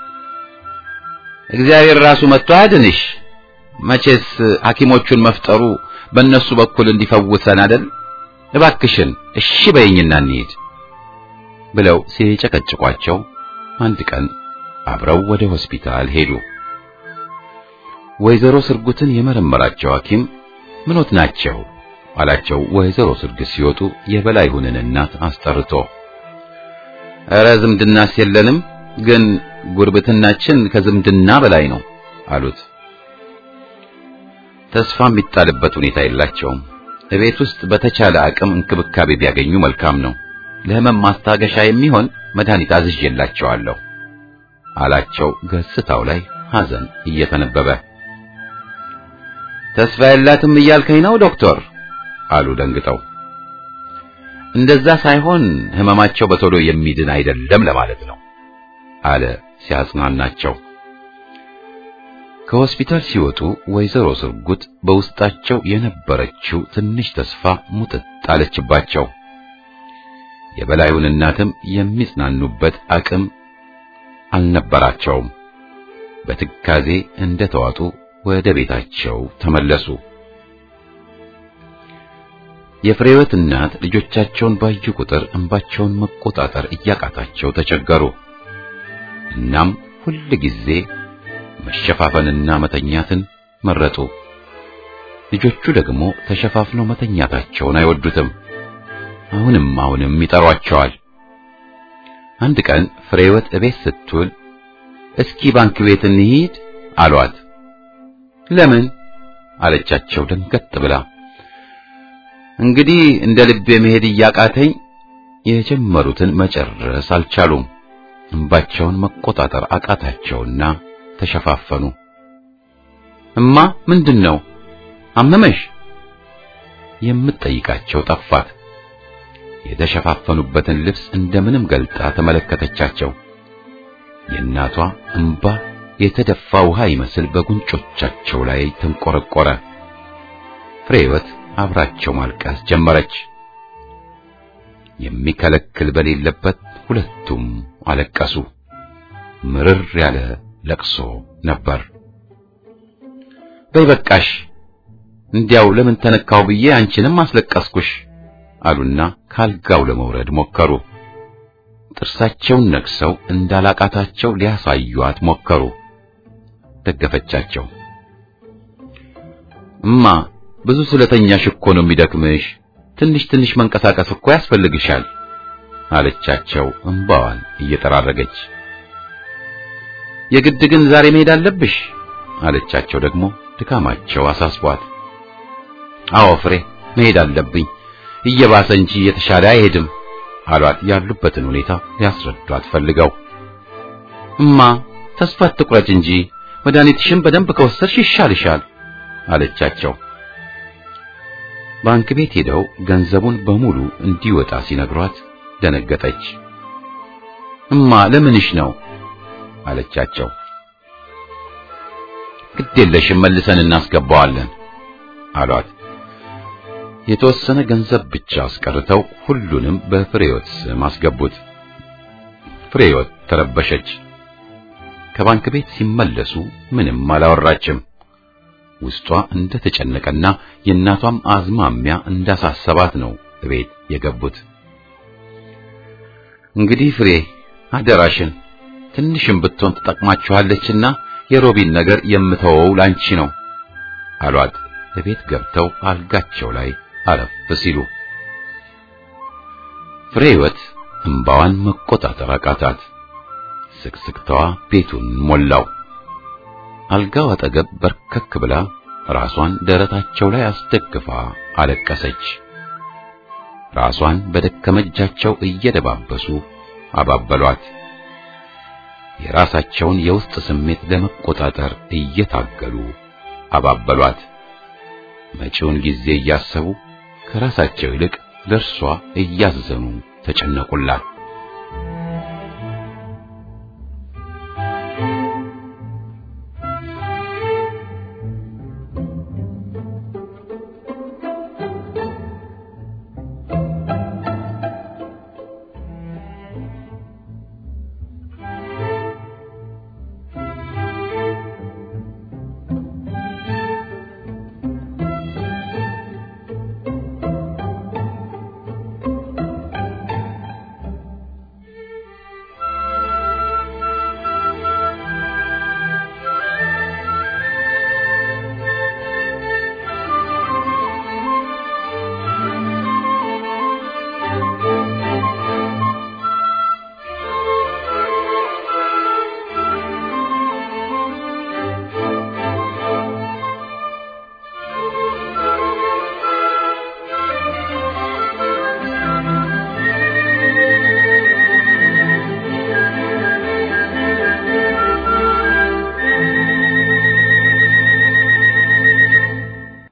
እግዚአብሔር ራሱ መጥቶ አድንሽ። መቼስ ሐኪሞቹን መፍጠሩ በእነሱ በኩል እንዲፈውሰን አይደል? እባክሽን እሺ በይኝና እንሂድ ብለው ሲጨቀጭቋቸው አንድ ቀን አብረው ወደ ሆስፒታል ሄዱ። ወይዘሮ ስርጉትን የመረመራቸው ሐኪም ምኖት ናቸው አላቸው። ወይዘሮ ስርጉት ሲወጡ የበላይሁንን እናት አስጠርቶ ኧረ ዝምድናስ የለንም፣ ግን ጉርብትናችን ከዝምድና በላይ ነው አሉት። ተስፋ የሚጣልበት ሁኔታ የላቸውም። እቤት ውስጥ በተቻለ አቅም እንክብካቤ ቢያገኙ መልካም ነው። ለሕመም ማስታገሻ የሚሆን መድኃኒት አዝዤላቸዋለሁ አላቸው። ገጽታው ላይ ሐዘን እየተነበበ ተስፋ የላትም እያልከኝ ነው ዶክተር? አሉ ደንግጠው። እንደዛ ሳይሆን ህመማቸው በቶሎ የሚድን አይደለም ለማለት ነው አለ ሲያጽናናቸው። ከሆስፒታል ሲወጡ ወይዘሮ ስርጉት በውስጣቸው የነበረችው ትንሽ ተስፋ ሙጥጥ አለችባቸው። የበላዩን እናትም የሚጽናኑበት አቅም አልነበራቸውም። በትካዜ እንደተዋጡ ወደ ቤታቸው ተመለሱ። የፍሬወት እናት ልጆቻቸውን ባዩ ቁጥር እንባቸውን መቆጣጠር እያቃታቸው ተቸገሩ። እናም ሁል ጊዜ መሸፋፈንና መተኛትን መረጡ። ልጆቹ ደግሞ ተሸፋፍነው መተኛታቸውን አይወዱትም። አሁንም አሁንም ይጠሯቸዋል። አንድ ቀን ፍሬወት እቤት ስትውል እስኪ ባንክ ቤት እንሂድ አሏት። ለምን አለቻቸው ደንገጥ ብላ። እንግዲህ እንደ ልቤ መሄድ እያቃተኝ የጀመሩትን መጨረስ አልቻሉም። እንባቸውን መቆጣጠር አቃታቸውና ተሸፋፈኑ። እማ ምንድን ነው አመመሽ? የምትጠይቃቸው ጠፋት። የተሸፋፈኑበትን ልብስ እንደምንም ገልጣ ተመለከተቻቸው። የእናቷ እንባ የተደፋ ውሃ ይመስል በጉንጮቻቸው ላይ ተንቆረቆረ። ፍሬወት አብራቸው ማልቀስ ጀመረች። የሚከለክል በሌለበት ሁለቱም አለቀሱ። ምርር ያለ ለቅሶ ነበር። በይ በቃሽ፣ እንዲያው ለምን ተነካው ብዬ አንቺንም አስለቀስኩሽ አሉና ካልጋው ለመውረድ ሞከሩ። ጥርሳቸውን ነክሰው እንዳላቃታቸው ሊያሳዩአት ሞከሩ። ደገፈቻቸው። እማ ብዙ ስለተኛሽ እኮ ነው የሚደክምሽ። ትንሽ ትንሽ መንቀሳቀስ እኮ ያስፈልግሻል አለቻቸው እንባዋን እየጠራረገች። የግድ ግን ዛሬ መሄድ አለብሽ አለቻቸው ደግሞ ድካማቸው አሳስቧት። አዎ ፍሬ መሄድ አለብኝ እየባሰ እንጂ እየተሻለ አይሄድም አሏት ያሉበትን ሁኔታ ሊያስረዷት ፈልገው። እማ ተስፋ አትቁረጭ እንጂ መድኃኒትሽን በደንብ ከወሰድሽ ይሻልሻል አለቻቸው። ባንክ ቤት ሄደው ገንዘቡን በሙሉ እንዲወጣ ሲነግሯት ደነገጠች። እማ ለምንሽ ነው አለቻቸው። ግድ የለሽም መልሰን እናስገባዋለን አሏት። የተወሰነ ገንዘብ ብቻ አስቀርተው ሁሉንም በፍሬወት ስም አስገቡት። ፍሬወት ተረበሸች። ከባንክ ቤት ሲመለሱ ምንም አላወራችም። ውስጧ እንደተጨነቀና የእናቷም አዝማሚያ እንዳሳሰባት ነው ቤት የገቡት። እንግዲህ ፍሬ አደራሽን ትንሽም ብትሆን ትጠቅማችኋለችና የሮቢን ነገር የምተወው ላንቺ ነው አሏት። ቤት ገብተው አልጋቸው ላይ አረፍ ሲሉ ፍሬ ሕይወት እንባዋን መቆጣጠር አቃታት። ስቅስቅታዋ ቤቱን ሞላው። አልጋው አጠገብ በርከክ ብላ ራሷን ደረታቸው ላይ አስደግፋ አለቀሰች። ራሷን በደከመ እጃቸው እየደባበሱ አባበሏት። የራሳቸውን የውስጥ ስሜት ለመቆጣጠር እየታገሉ አባበሏት። መጪውን ጊዜ እያሰቡ ከራሳቸው ይልቅ ለእርሷ እያዘኑ ተጨነቁላት።